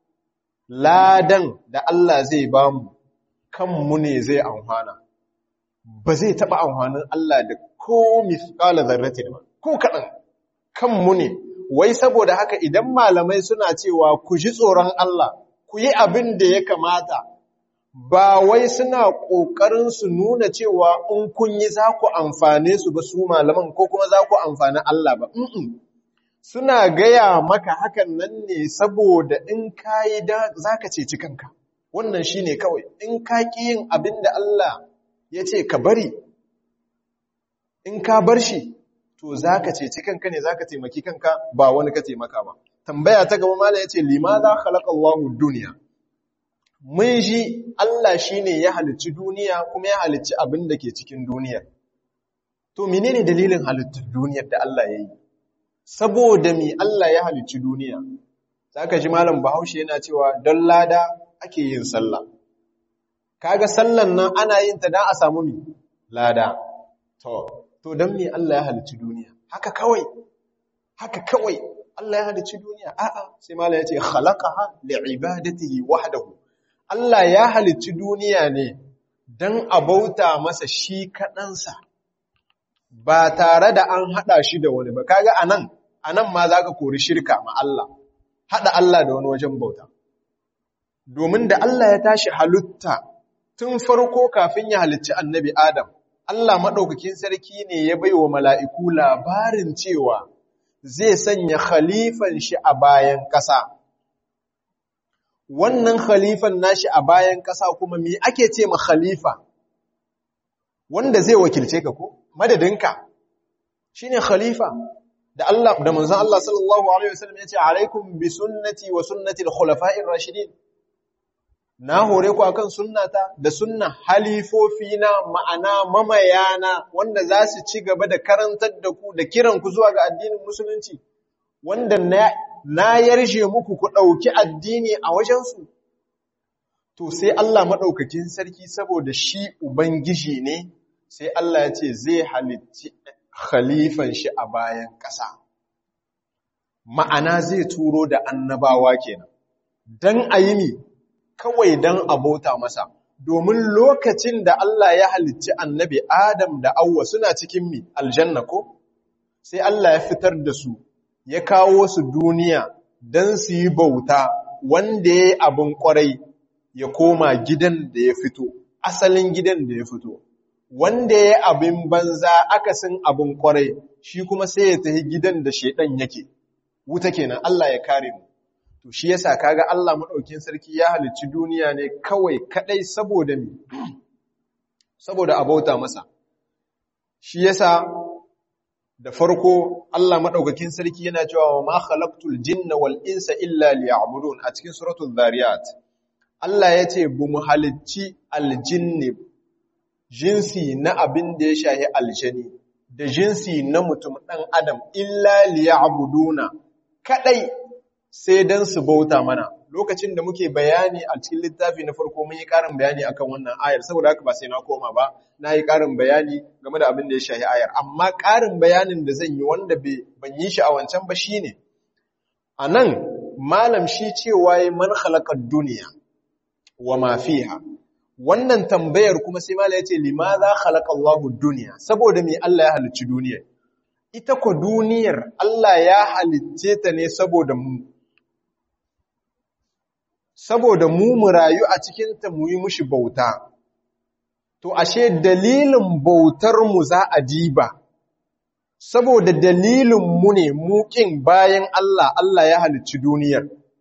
ladan da Allah zai ba mu, kanmu ne zai amfana, ba zai taɓa amfanin Allah da ko misƙala zarrati ba, ko kaɗan, kanmu ne, wai saboda haka idan malamai suna cewa ku ji tsoron Allah, ku yi abin da ya kamata, ba wai suna ƙoƙarin su nuna cewa in kun yi za ku amfane su ba su malaman ko kuma za ku amfani Allah ba. Mm suna gaya maka hakan nan ne saboda in ka yi za ka ceci kanka wannan shi ne kawai in ka ƙi yin abin da Allah ya ce ka bari in ka bar shi to za ka ceci kanka ne za ka taimaki kanka ba wani ka taimaka ba tambaya ta gaba mala ya ce lima za Allahu duniya mun shi Allah shi ne ya halicci duniya kuma ya halicci abin da ke cikin duniyar to menene dalilin halittar duniyar da Allah ya yi saboda mi Allah ya halicci duniya zaka ji malam Bahaushe yana cewa don lada ake yin sallah kaga sallan nan ana yin ta dan a samu mi lada to to dan mi Allah ya halicci duniya haka kawai haka kawai Allah ya halicci duniya a'a sai malam yace khalaqaha li'ibadatihi wahdahu Allah ya halicci duniya ne dan a bauta masa shi kaɗansa ba tare da an haɗa shi da wani ba kaga anan anan ma zaka kori shirka ma Allah haɗa Allah da wani wajen bauta domin da Allah ya tashi halitta tun farko kafin ya halicci annabi Adam Allah maɗaukakin sarki ne ya bai wa mala'iku labarin cewa zai sanya khalifan shi a bayan ƙasa wannan khalifan nashi a bayan ƙasa kuma me ake ce ma khalifa wanda zai wakilce ka ko madadinka shine khalifa da Allah da manzon Allah sallallahu alaihi wasallam yace alaikum bi sunnati wa sunnati al-khulafa'ir rashidin na hore ku akan sunnata da sunna halifofi na ma'ana mamayana wanda za su ci gaba da karantar da ku da kiran ku zuwa ga addinin musulunci wanda na na yarje muku ku dauki addini a wajen su to sai Allah madaukakin sarki saboda shi ubangiji ne sai Allah ya ce zai halicci khalifan shi a bayan ƙasa. Ma'ana zai turo da annabawa kenan, don a yi mi kawai don abota masa, domin lokacin da Allah ya halicci annabi Adam da Auwa suna cikin mi aljanna ko? sai Allah ya fitar da su ya kawo su duniya don su yi bauta wanda ya yi abin kwarai ya koma gidan da ya fito asalin gidan da ya fito wanda ya yi abin banza akasin abin kwarai shi kuma sai ya tafi gidan da shaidan yake wuta kenan Allah ya kare mu to shi yasa kaga Allah madaukin sarki ya halicci duniya ne kawai kadai saboda mi saboda abauta masa shi yasa da farko Allah madaukakin sarki yana cewa wa ma khalaqtul jinna wal insa illa liya'budun a cikin suratul zariyat Allah yace bu mu halicci aljinni jinsi na abin da ya shahi aljani da jinsi na mutum dan adam illa liya'buduna kadai sai dan su bauta mana lokacin da muke bayani a cikin littafi na farko mun yi ƙarin bayani akan wannan ayar saboda haka ba sai na koma ba na yi ƙarin bayani game da abin da ya shahi ayar amma ƙarin bayanin da zan yi wanda ban yi shi a wancan ba shine a nan malam shi cewa ya man halakar duniya wa ma fiha wannan tambayar kuma sai malam ya ce limaza khalaqa Allahu duniya saboda me Allah ya halicci duniyar ita ko duniyar Allah ya halicce ta ne saboda mu saboda mu mu rayu a cikinta mu yi mushi bauta. To, ashe dalilin bautar mu za a diba, saboda dalilin mu ne muƙin bayan Allah, Allah ya halicci duniyar.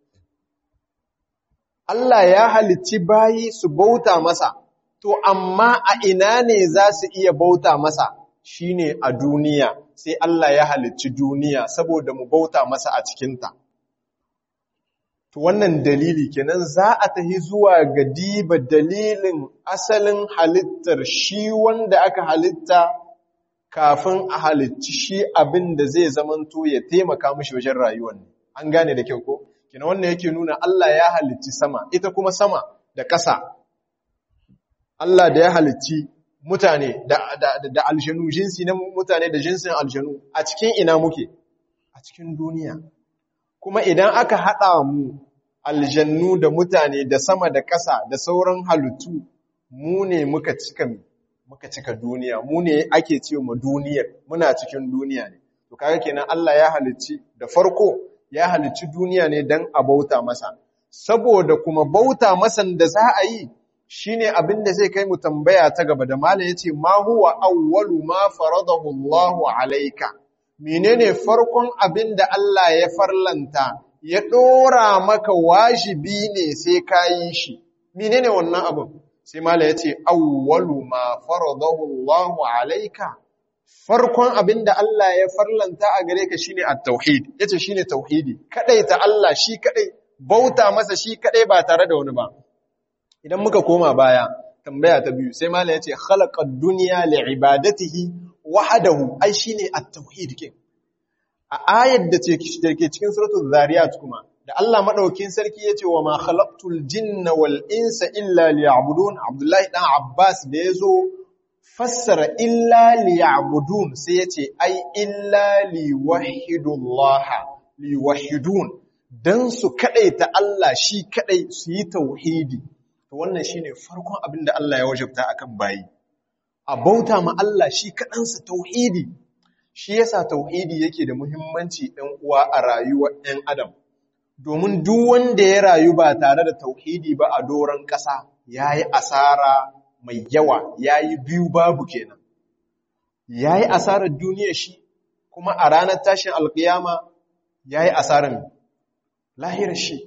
Allah ya halicci bayi su bauta masa, to, amma a ina ne za su iya bauta masa shi ne a duniya, sai Allah ya halicci duniya saboda mu bauta masa a cikinta. To wannan dalili kenan za a tahi zuwa ga diba dalilin asalin halittar shi wanda aka halitta kafin a halicci shi abin da zai zamanto ya taimaka mishi wajen rayuwar an gane da kyau ko kenan wannan yake nuna Allah ya halicci sama ita kuma sama da ƙasa Allah da ya halicci mutane da da da aljanu jinsi na mutane da jinsin aljanu a cikin ina muke a cikin duniya kuma idan aka haɗa mu aljannu da mutane da sama da ƙasa da sauran halittu mu ne muka cika muka cika duniya mu ne ake ce mu duniyar muna cikin duniya ne to kaga kenan Allah ya halicci da farko ya halicci duniya ne dan a bauta masa saboda kuma bauta masan da za a yi shine abin da zai kai mu tambaya ta gaba da malam yace ma huwa awwalu ma faradahu Allahu alayka menene farkon abin da Allah ya farlanta ya ɗora maka wajibi ne sai ka yi shi. Mine ne wannan abin? Sai Mala ya ce, Awwalu ma faradahu Allahu alaika, farkon abin da Allah ya farlanta a gare ka shine at-tauhid, yace shine tauhidi, kadai ta Allah shi kadai, bauta masa shi kadai ba tare da wani ba. Idan muka koma baya, tambaya ta biyu, sai Mala ya ce, Khalaqad dunya li'ibadatihi wahdahu, ai shine at-tauhid kin. a ayar da ke cikin suratul zariyat kuma da Allah madaukin sarki yace wa ma khalaqtul jinna wal insa illa liya'budun Abdullahi dan Abbas da yazo fassara illa liya'budun sai yace ai illa liwahidullah liwahidun dan su kadaita Allah shi kadai su yi tauhidi to wannan shine farkon abin da Allah ya wajabta akan bayi a bauta ma Allah shi kadansa tauhidi shi yasa tauhidi yake da muhimmanci ɗan uwa a rayuwar ɗan adam domin duk wanda ya rayu ba tare da tauhidi ba a doron ƙasa yayi asara mai yawa yayi biyu babu kenan yayi asarar duniya shi kuma a ranar tashin alkiyama yayi asarar lahirar shi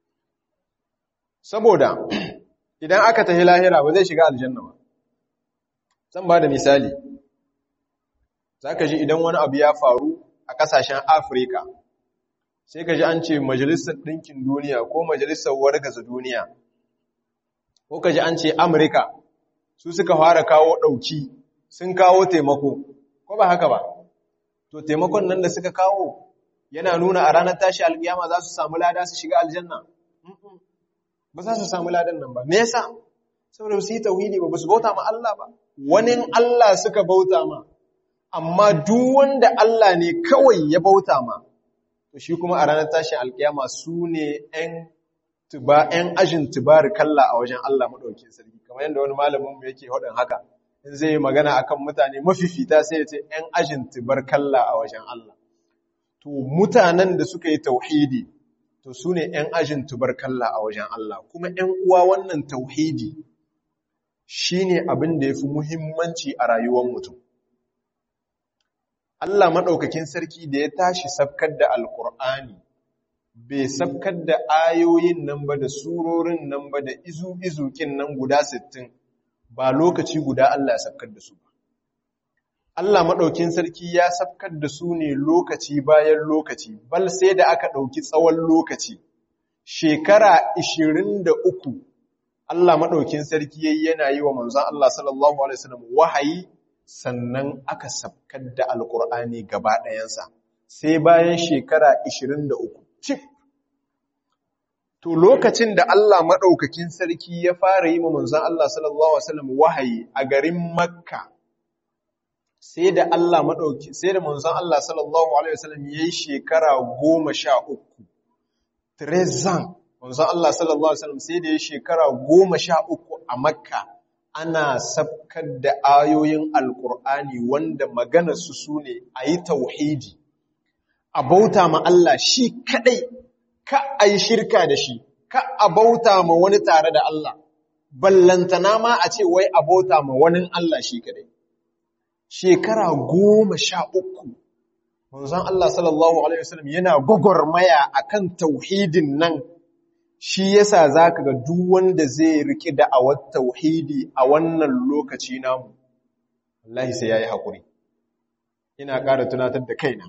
saboda idan aka tafi lahira ba zai shiga aljanna ba zan ba da misali za ka ji idan wani abu ya faru a ƙasashen afirka sai ka ji an ce majalisar ɗinkin duniya ko majalisar wargaza duniya ko ka ji an ce amurka su suka fara kawo ɗauki sun kawo taimako ko ba haka ba to taimakon nan da suka kawo yana nuna a ranar tashi alƙiyama za su samu lada su shiga aljanna ba za su samu ladan nan ba me yasa saboda su yi tauhidi ba su bauta ma Allah ba wani Allah suka bauta ma amma duk wanda Allah ne kawai ya bauta ma to shi kuma a ranar tashin alkiyama su ne ‘yan tuba ‘yan ajin tubari kalla a wajen Allah maɗauki sarki kamar yadda wani malamin mu yake haɗin haka in zai magana akan mutane mafifita sai ya ce ‘yan ajin tubarkalla a wajen Allah. To, mutanen da suka yi tauhidi, to su ne ‘yan ajin tubarkalla a wajen Allah, kuma ‘yan uwa wannan tauhidi shi ne abin da ya fi muhimmanci a rayuwar mutum. Allah maɗaukakin sarki da ya tashi sabkar da Alƙur'ani, bai sabkar da ayoyin nan ba da surorin nan ba da izu-izukin nan guda sittin. ba lokaci guda Allah ya sabkar da su ba. Allah maɗaukin sarki ya sabkar da su ne lokaci bayan lokaci, bal sai da aka ɗauki tsawon lokaci, shekara ishirin da uku Allah maɗaukin sarki yayi yana yi wa manzan Allah sallallahu Alaihi wasallam wahayi sannan aka sabkar da Alƙur'ani gaba ɗayansa, sai bayan shekara ishirin da uku. Cif! To lokacin da Allah maɗaukakin sarki ya fara yi manzan Allah sallallahu Alaihi wasallam wahayi a garin Makka, sai da Allah maɗauki, sai da manzan Allah sallallahu Alaihi wasallam ya yi shekara goma sha uku. Trezan, manzan Allah sallallahu Alaihi wasallam sai da ya yi shekara goma sha uku a Makka, ana sabkar da ayoyin Alƙur'ani wanda maganarsu su ne a yi tauhidi, a bauta ma Allah shi kaɗai ka a yi shirka da shi, ka a bauta ma wani tare da Allah, ballantana ma a ce wai a bauta ma wani Allah shi kadai. Shekara goma sha uku, manzon Allah sallallahu Alaihi wasallam yana gwagwarmaya a kan tauhidin nan, shi yasa za ka ga duk wanda zai riƙe da awar tauhidi a wannan lokaci namu, Allah sai ya yi haƙuri. Ina ƙara tunatar da kaina,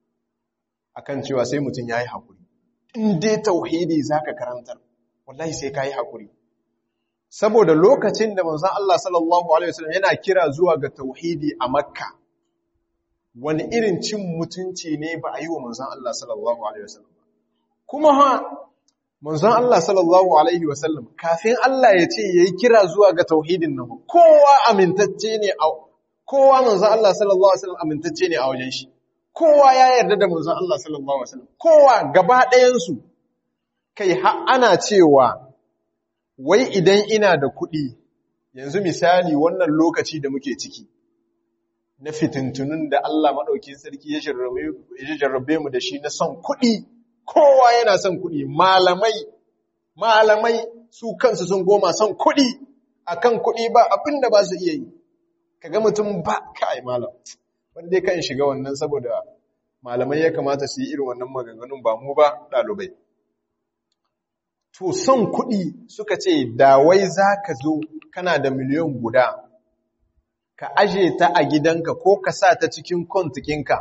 akan cewa sai mutum ya yi haƙuri. in dai tauhidi zaka karantar wallahi sai kai hakuri saboda lokacin da manzon Allah sallallahu alaihi wasallam yana kira zuwa ga tauhidi a Makka wani irin cin mutunci ne ba a yi wa manzon Allah sallallahu alaihi wasallam kuma ha manzon Allah sallallahu alaihi wasallam kafin Allah ya ce yayi kira zuwa ga tauhidin nan kowa amintacce ne a kowa manzon Allah sallallahu alaihi wasallam amintacce ne a wajen shi kowa ya yarda da manzon Allah sallallahu alaihi wasallam kowa gaba ɗayansu kai har ana cewa wai idan ina da kuɗi yanzu misali wannan lokaci da muke ciki na fitintunun da Allah maɗaukin sarki ya jarrabe mu da shi na son kuɗi kowa yana son kuɗi malamai malamai su kansu sun goma son kuɗi akan kuɗi ba abin da ba su iya yi kaga mutum ba kai malam wanda kan shiga wannan saboda malamai ya kamata su yi irin wannan maganganun ba mu ba ɗalibai. To son kuɗi suka ce da wai za ka zo kana da miliyan guda, ka aje ta a gidanka ko ka sa ta cikin kontikinka,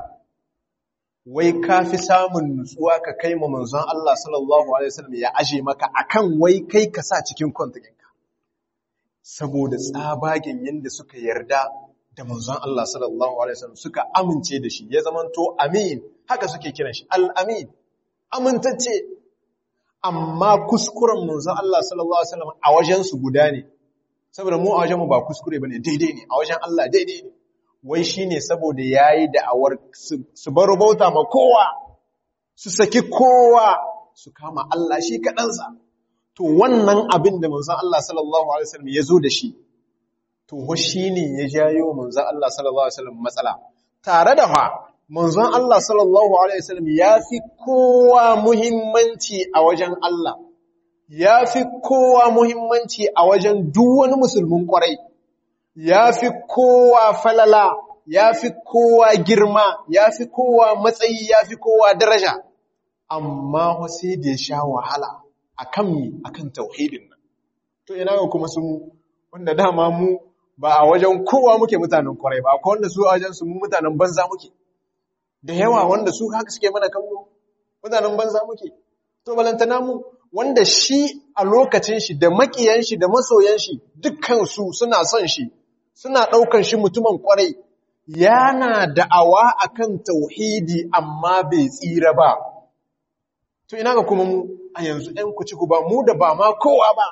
wai ka fi samun nutsuwa ka kai ma manzon Allah sallallahu Alaihi wasallam ya aje maka akan wai kai ka sa cikin kontikinka. Saboda tsabagen yadda suka yarda da manzon Allah sallallahu Alaihi wasallam suka amince da shi ya zamanto amin haka suke kiran shi al'amin amintacce amma kuskuren manzon Allah sallallahu Alaihi wasallam a wajensu guda ne saboda mu a wajenmu ba kuskure ba ne daidai ne a wajen Allah daidai ne wai shi ne saboda ya yi da'awar su baro bauta ma kowa su saki kowa su kama Allah shi kaɗansa to wannan abin da manzon Allah sallallahu Alaihi wasallam ya zo da shi to shi ne ya jayo manzon Allah sallallahu alaihi wasallam matsala tare da fa manzon Allah sallallahu alaihi wasallam ya fi kowa muhimmanci a wajen Allah ya fi kowa muhimmanci a wajen duk wani musulmin kwarai ya fi kowa falala ya fi kowa girma ya fi kowa matsayi ya fi kowa daraja amma sai da ya sha wahala akan mi akan tauhidin nan to ina ga kuma sun wanda dama mu ba a wajen kowa muke mutanen kwarai ba akwai wanda su a wajen su mu mutanen banza muke da yawa wanda su haka suke mana kallo mutanen banza muke to balantana mu wanda shi a lokacin shi da makiyan shi da masoyan shi dukkan su suna son shi suna daukan shi mutumin kwarai yana da'awa akan tauhidi amma bai tsira ba to ina ga kuma mu a yanzu ɗan ku ci ku ba mu da ba ma kowa ba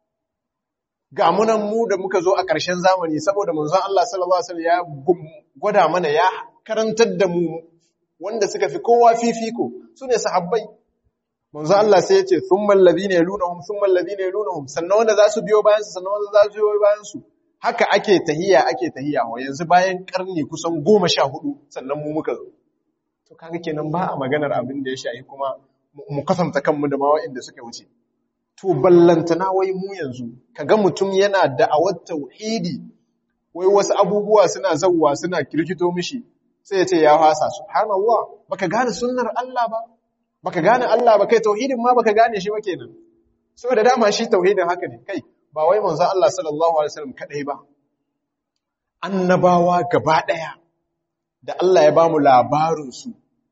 ga munan mu da muka zo a ƙarshen zamani saboda manzon Allah sallallahu alaihi wasallam ya gwada mana ya karantar da mu wanda suka fi kowa fifiko sune sahabbai manzon Allah sai ya ce thummal ladina yalunhum thummal ladina yalunhum sannan wanda za su biyo bayan su sannan wanda za su biyo bayan su haka ake tahiya ake tahiya wa yanzu bayan karni kusan goma sha hudu sannan mu muka zo to kaga kenan ba a maganar abin da ya shahi kuma mu kasanta kanmu da ma waɗanda suka wuce to ballantana wai mu yanzu kaga mutum yana da'awar tauhidi wai wasu abubuwa suna zawwa suna kirkito mishi sai ya ce ya fasa subhanallah baka gane sunnar Allah ba baka gane Allah ba kai tauhidin ma baka gane shi ba kenan saboda dama shi tauhidin haka ne kai ba wai manzon Allah sallallahu alaihi wasallam kadai ba annabawa gaba daya da Allah ya bamu labarin su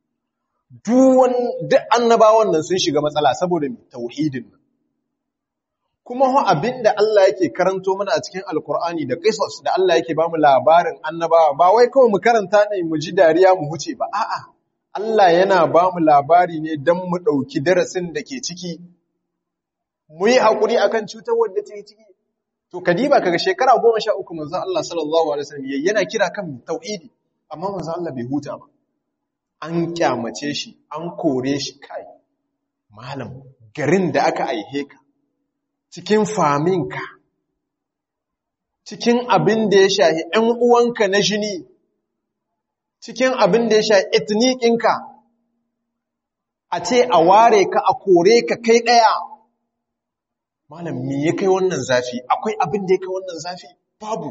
duk annabawan nan sun shiga matsala saboda tauhidin nan kuma ho abinda Allah yake karanto mana a cikin alkur'ani da qisas da Allah yake bamu labarin annabawa ba wai kawai mu karanta ne mu ji dariya mu huce ba a'a Allah yana bamu labari ne dan mu dauki darasin da ke ciki mu yi hakuri akan cutar wanda take ciki to kadiba kaga shekara 13 manzon Allah sallallahu alaihi wasallam yana kira kan tauhidi amma manzon Allah bai huta ba an kyamace shi an kore shi kai malam garin da aka aihe ka cikin faminka cikin abin da ya shahi ‘yan uwanka na jini cikin abin da ya shahi etnikinka a ce a ware ka a kore ka kai ɗaya malam me ya kai wannan zafi akwai abin da ya kai wannan zafi babu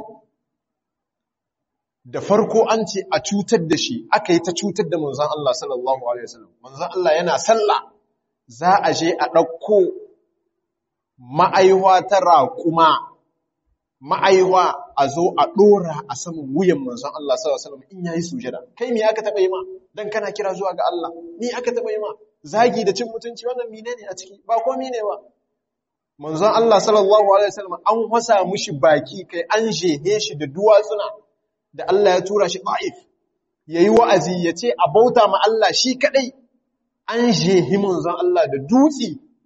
da farko an ce a cutar da shi aka yi ta cutar da manzan Allah sallallahu Alaihi wasallam manzan Allah yana sallah za a je a ɗauko ma'aiwa ta raƙuma ma'aiwa a zo a ɗora a saman wuyan manzan Allah sallallahu Alaihi wasallam in yayi sujada kai me aka taɓa yi ma don kana kira zuwa ga Allah me aka taɓa yi ma zagi da cin mutunci wannan mine ne a ciki ba komi ne ba manzon Allah sallallahu Alaihi wasallam an wasa mushi baki kai an jehe shi da duwatsuna da Allah ya tura shi ta'if ya yi wa'azi ya ce a bauta ma Allah shi kaɗai an jehi manzon Allah da dutse.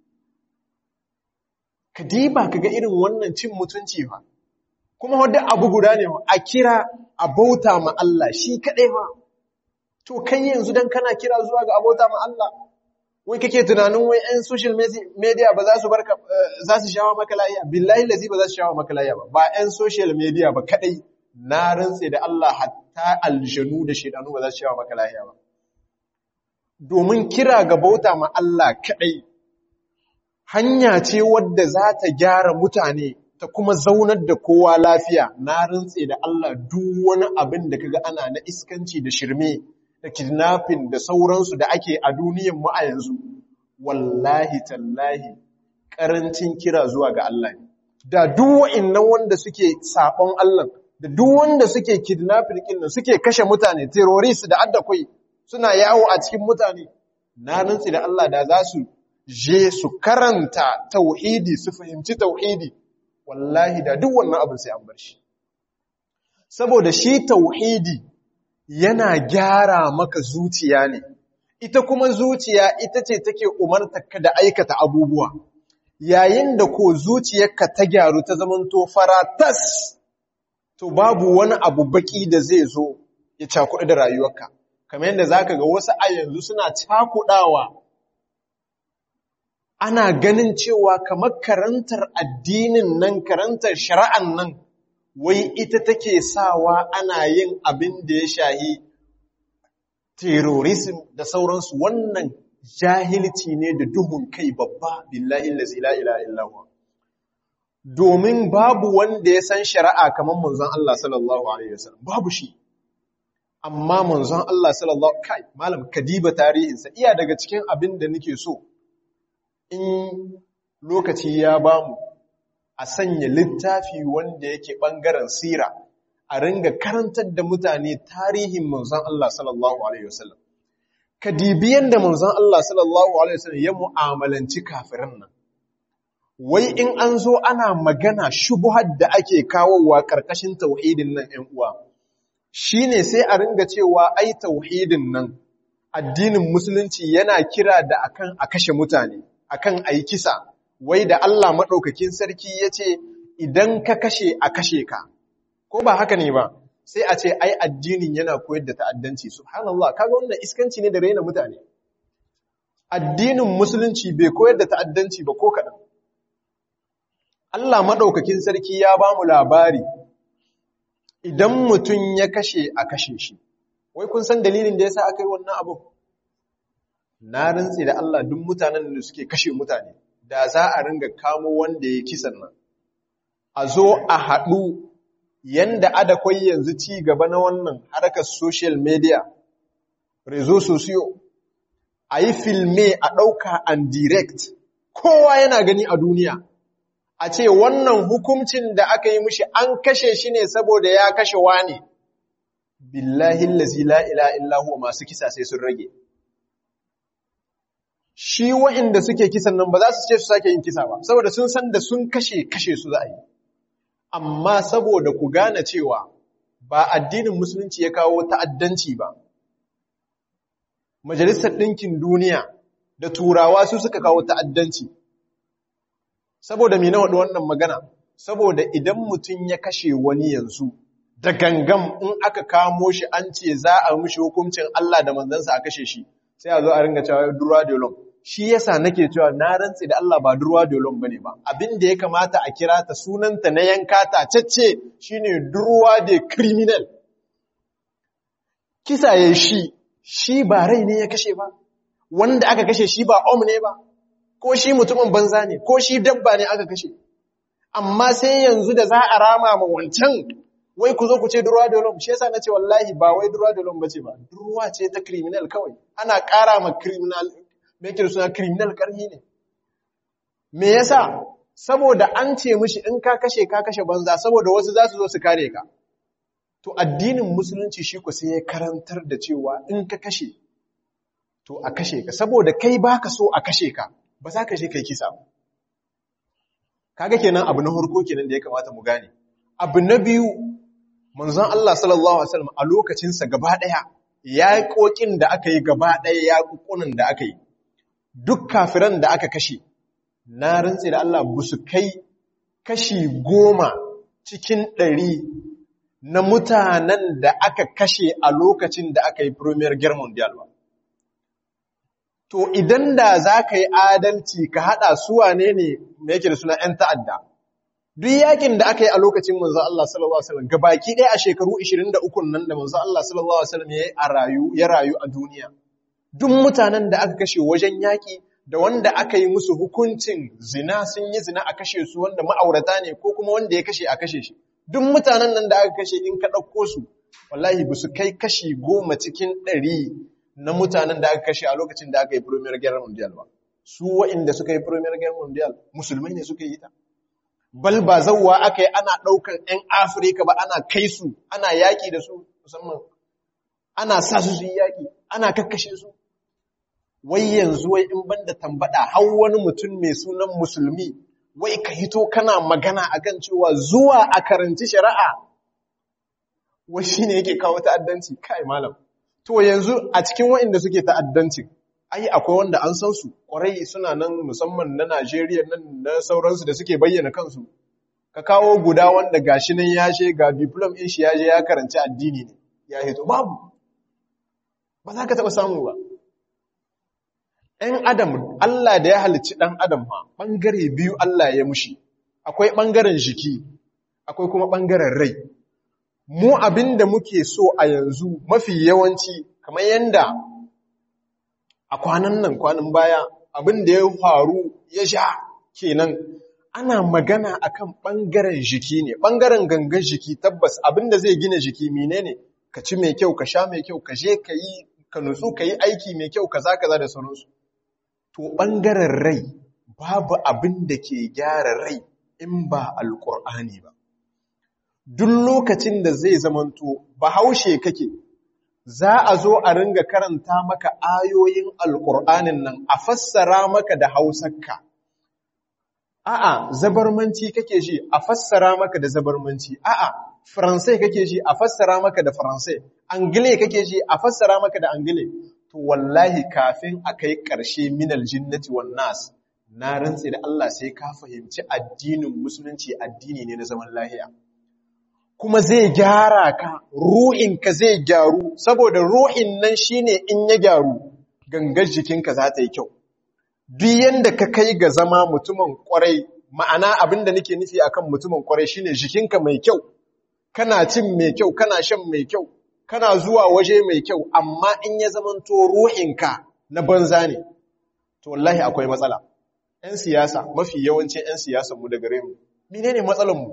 Ka diba ka ga irin wannan cin mutunci ba, kuma wadda abu guda ne a kira a bauta ma Allah shi kaɗai ba. To, kai yanzu don kana kira zuwa ga abauta ma Allah, wai kake tunanin wai ‘yan social media ba za su barka za su shawa maka layiya, billahi lazi ba za su shawa maka layiya ba, ba ‘yan social media ba kaɗai. na rantse da Allah hatta aljanu da shedanu ba za su shawa maka lahiya ba domin kira ga bauta ma Allah kadai hanya ce wadda za ta gyara mutane ta kuma zaunar da kowa lafiya na rantse da Allah duk wani abin da kaga ana na iskanci da shirme da kidnapping da sauransu da ake a duniyan mu a yanzu wallahi tallahi karancin kira zuwa ga Allah ne da duk wa'annan wanda suke sabon Allah da duk wanda suke kidnapping din nan suke kashe mutane terrorist da addakwai suna yawo a cikin mutane na rantsi da Allah da za su je su karanta tauhidi su fahimci tauhidi wallahi da duk wannan abin sai an bar shi saboda shi tauhidi yana gyara maka zuciya ne ita kuma zuciya ita ce take umartarka da aikata abubuwa yayin da ko zuciyarka ta gyaru ta zamanto faratas to babu wani abu baki da zai zo ya cakuɗa da rayuwarka kamar yadda zaka ga wasu a yanzu suna cakuɗawa ana ganin cewa kamar karantar addinin nan karantar shari'an nan wai ita take sawa ana yin abin da ya shahi terrorism da sauransu wannan jahilci ne da duhun kai babba billahi allazi la ilaha illa huwa domin babu wanda ya san shari'a kamar manzon Allah sallallahu alaihi wasallam babu shi amma manzon Allah sallallahu kai malam kadiba tarihinsa iya daga cikin abin da nake so in lokaci ya bamu a sanya littafi wanda yake bangaren sira a ringa karantar da mutane tarihin manzon Allah sallallahu alaihi wasallam kadibiyan da manzon Allah sallallahu alaihi wasallam ya mu'amalanci kafirin nan wai in an zo ana magana shubuhar da ake kawowa ƙarƙashin tauhidin nan ‘yan uwa, shi ne sai a ringa cewa ai tauhidin nan addinin musulunci yana kira da akan a kashe mutane, akan a yi kisa, wai da Allah maɗaukakin sarki ya ce idan ka kashe a kashe ka, ko ba haka ne ba, sai a ce ai addinin yana koyar da ta'addanci, subhanallah, kaga wannan iskanci ne da raina mutane. Addinin musulunci bai koyar da ta'addanci ba ko kaɗan. Allah maɗaukakin sarki ya ba mu labari idan mutum ya kashe a kashe shi wai kun san dalilin da yasa aka yi wannan abu na rantsi da Allah duk mutanen da suke kashe mutane da za a ringa kamo wanda ya kisan nan a zo a haɗu yanda adakwai yanzu ci gaba na wannan harkar social media rezo sosiyo a yi filme a ɗauka and direct kowa yana gani a duniya a ce wannan hukuncin da aka yi mishi an kashe shi ne saboda ya kashe wani billahi lazi la ila illahu masu kisa sai sun rage shi wa'inda suke kisan nan ba za su ce su sake yin kisa ba saboda sun san da sun kashe kashe su za a yi amma saboda ku gane cewa ba addinin musulunci ya kawo ta'addanci ba majalisar ɗinkin duniya da turawa su suka kawo ta'addanci saboda me na waɗi wannan magana saboda idan mutum ya kashe wani yanzu da gangam in aka kamo shi an ce za a mishi hukuncin Allah da manzansa a kashe shi sai a zo a ringa cewa durwa dolon shi yasa nake cewa na rantse da Allah ba durwa dolon bane ba abin da ya kamata a kira ta sunanta na yanka ta cacce shine durwa de criminal kisa ya shi shi ba rai ne ya kashe ba wanda aka kashe shi ba om ne ba ko shi mutumin banza ne ko shi dabba ne aka kashe amma sai yanzu da za a rama ma wancan wai ku zo ku ce durwa dolom shi yasa nace wallahi ba wai durwa dolom bace ba durwa ce ta criminal kawai ana ƙara ma criminal me yake suna criminal karhi ne me yasa saboda an ce mishi in ka kashe ka kashe banza saboda wasu za su zo su kare ka to addinin musulunci shi ku sai ya karantar da cewa in ka kashe to a kashe ka saboda kai baka so a kashe ka ba za ka je kai kisa kaga kenan abu na harko kenan da ya kamata mu gane abu na biyu manzon Allah sallallahu alaihi wasallam a lokacin sa gaba daya yaƙoƙin da aka yi gaba daya yaƙuƙunan da aka yi duk kafiran da aka kashe na rantse da Allah ba su kai kashi goma cikin ɗari na mutanen da aka kashe a lokacin da aka yi Premier Guerre Mondial ba. To idan da za ka yi adalci ka haɗa su wane ne me yake da suna ‘yan ta'adda, duk yakin da aka yi a lokacin manzo Allah sallallahu Alaihi wasallam gabaki ɗaya a shekaru 23 nan da manzo Allah sallallahu Alaihi wasallam ya rayu a duniya. Duk mutanen da aka kashe wajen yaƙi da wanda aka yi musu hukuncin zina sun yi zina a kashe su wanda ma'aurata ne ko kuma wanda ya kashe a kashe shi. Duk mutanen nan da aka kashe in ka ɗauko su, wallahi ba su kai kashi goma cikin ɗari na mutanen da aka kashe a lokacin da aka yi Premier Guerre Mondial ba. Su wa'inda suka yi Premier Guerre Mondial, musulmai ne suka yi ta. Bal ba zauwa aka yi ana ɗaukan ‘yan Afirka ba ana kai su, ana yaƙi da su musamman, ana sa su su yi yaƙi, ana kakkashe su. Wai yanzu wai in banda tambaɗa har wani mutum mai sunan musulmi, wai ka hito kana magana akan cewa zuwa a karanci shari'a, wai shi ne yake kawo ta'addanci, kai malam. To yanzu a cikin waɗanda suke ta'addancin, ai akwai wanda an san su, ƙwarai suna nan musamman na Najeriya nan na sauransu da suke bayyana kansu. Ka kawo guda wanda gashi nan ya she ga diplom ɗin shi ya je ya karanci addini ne, ya hito babu. Ba za ka taɓa samu ba. ‘Yan Adam, Allah da ya halicci ɗan Adam ha, ɓangare biyu Allah ya mushi, akwai ɓangaren jiki, akwai kuma ɓangaren rai. mu abin da muke so a yanzu mafi yawanci kamar yanda a kwanan nan kwanan baya abin da ya faru ya sha kenan ana magana akan ɓangaren jiki ne ɓangaren gangan jiki tabbas abin da zai gina jiki menene ka ci mai kyau ka sha mai kyau ka je ka yi ka nutsu ka yi aiki mai kyau kaza kaza da sauransu to ɓangaren rai babu abin da ke gyara rai in ba alƙur'ani ba duk lokacin da zai zamanto bahaushe kake za a zo a ringa karanta maka ayoyin alƙur'anin nan a fassara maka da hausarka a'a zabarmanci kake shi a fassara maka da zabarmanci a'a faransai kake shi a fassara maka da faransai angile kake shi a fassara maka da angile to wallahi kafin a kai ƙarshe minal jinnati wan nas na rantse da Allah sai ka fahimci addinin musulunci addini ne na zaman lahiya kuma zai gyara ka ruhinka zai gyaru saboda ruhin nan shine in ya gyaru gangar jikinka za ta yi kyau duk yanda ka kai ga zama mutumin kwarai ma'ana abinda nake nufi akan mutumin kwarai shine jikinka mai kyau kana cin mai kyau kana shan mai kyau kana zuwa waje mai kyau amma in ya zamanto ruhinka na banza ne to wallahi akwai matsala ‘yan siyasa mafi yawancin ‘yan siyasanmu da gare mu menene matsalanmu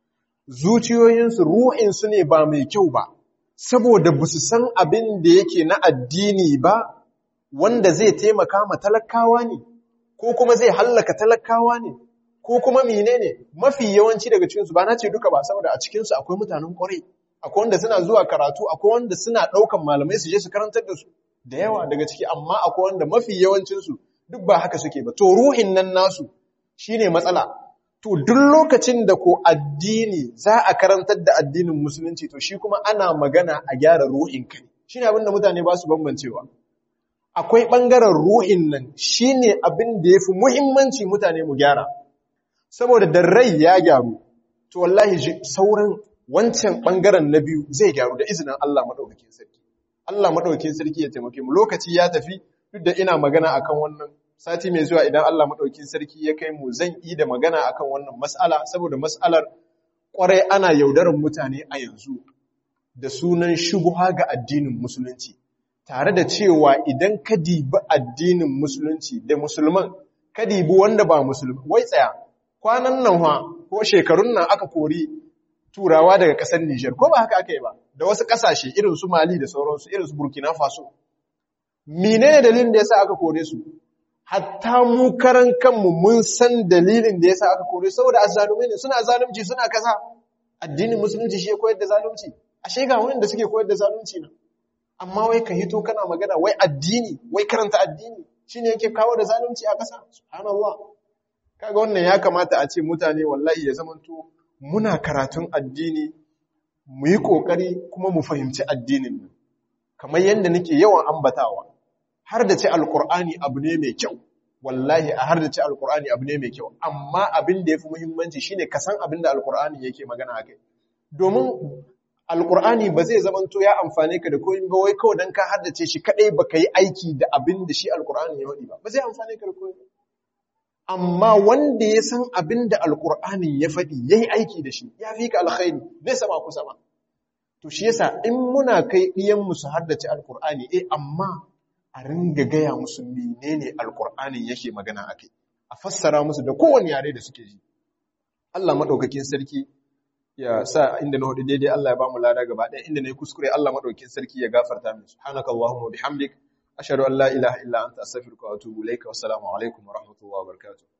zuciyoyinsu ruhinsu ne ba mai kyau ba saboda ba su san abin da yake na addini ba wanda zai taimaka ma talakawa ne ko kuma zai hallaka talakawa ne ko kuma menene mafi yawanci daga cikinsu ba na ce duka ba saboda a cikinsu akwai mutanen kwarai akwai wanda suna zuwa karatu akwai wanda suna ɗaukan malamai su je su karantar da su da yawa daga ciki amma akwai wanda mafi yawancinsu duk ba haka suke ba to ruhin nan nasu shine matsala to duk lokacin da ko addini za a karantar da addinin musulunci to shi kuma ana magana a gyara ruhin kai shine abin da mutane ba su bambancewa akwai ɓangaren ruhin nan shine abin da yafi muhimmanci mutane mu gyara saboda da rai ya gyaru to wallahi sauran wancan ɓangaren na biyu zai gyaru da izinin Allah maɗaukakin sarki Allah maɗaukakin sarki ya taimake mu lokaci ya tafi duk da ina magana akan wannan sati mai zuwa idan Allah maɗaukakin sarki ya kai mu zan yi da magana akan wannan mas'ala saboda mas'alar ƙwarai ana yaudarar mutane a yanzu da sunan shubuha ga addinin musulunci tare da cewa idan ka dibi addinin musulunci da musulman ka dibi wanda ba musulmi wai tsaya kwanan nan ha ko shekarun nan aka kori turawa daga ƙasar Nijar ko ba haka aka yi ba da wasu ƙasashe irin su Mali da sauransu irin su Burkina Faso menene dalilin da yasa aka kore su hatta mu karan kanmu mun san dalilin da yasa aka kore saboda azzalumai ne suna zalunci suna kaza addinin musulunci shi ya koyar da zalunci ashe ga wanda suke koyar da zalunci na amma wai ka hito kana magana wai addini wai karanta addini shine yake kawo da zalunci a ƙasa subhanallah kaga wannan ya kamata a ce mutane wallahi ya zamanto muna karatun addini mu yi ƙoƙari kuma mu fahimci addinin nan kamar yadda nake yawan ambatawa har da ce alƙur'ani abu ne mai kyau wallahi a har da ce alƙur'ani abu ne mai kyau amma abin da ya fi muhimmanci shine ka san abin da alƙur'ani yake magana a kai domin alƙur'ani ba zai zamanto ya amfane ka da koyin ba wai kawai don ka haddace shi kaɗai ba ka yi aiki da abin da shi alƙur'ani ya waɗi ba ba zai amfane ka da koyin ba amma wanda ya san abin da alƙur'anin ya faɗi ya yi aiki da shi ya fi ka alkhairi zai sama ku sama to shi yasa in muna kai ɗiyanmu su haddace alƙur'ani eh amma a ringa gaya musu menene alƙur'anin yake magana a kai a fassara musu da kowane yare da suke ji Allah maɗaukakin sarki ya sa inda na hudu daidai Allah ya ba mu lada gaba ɗaya inda na yi kuskure Allah maɗaukakin sarki ya gafarta min subhanakallahumma bihamdik ashhadu an la ilaha illa anta astaghfiruka wa atubu ilayka wassalamu alaikum wa rahmatullahi wa barakatuh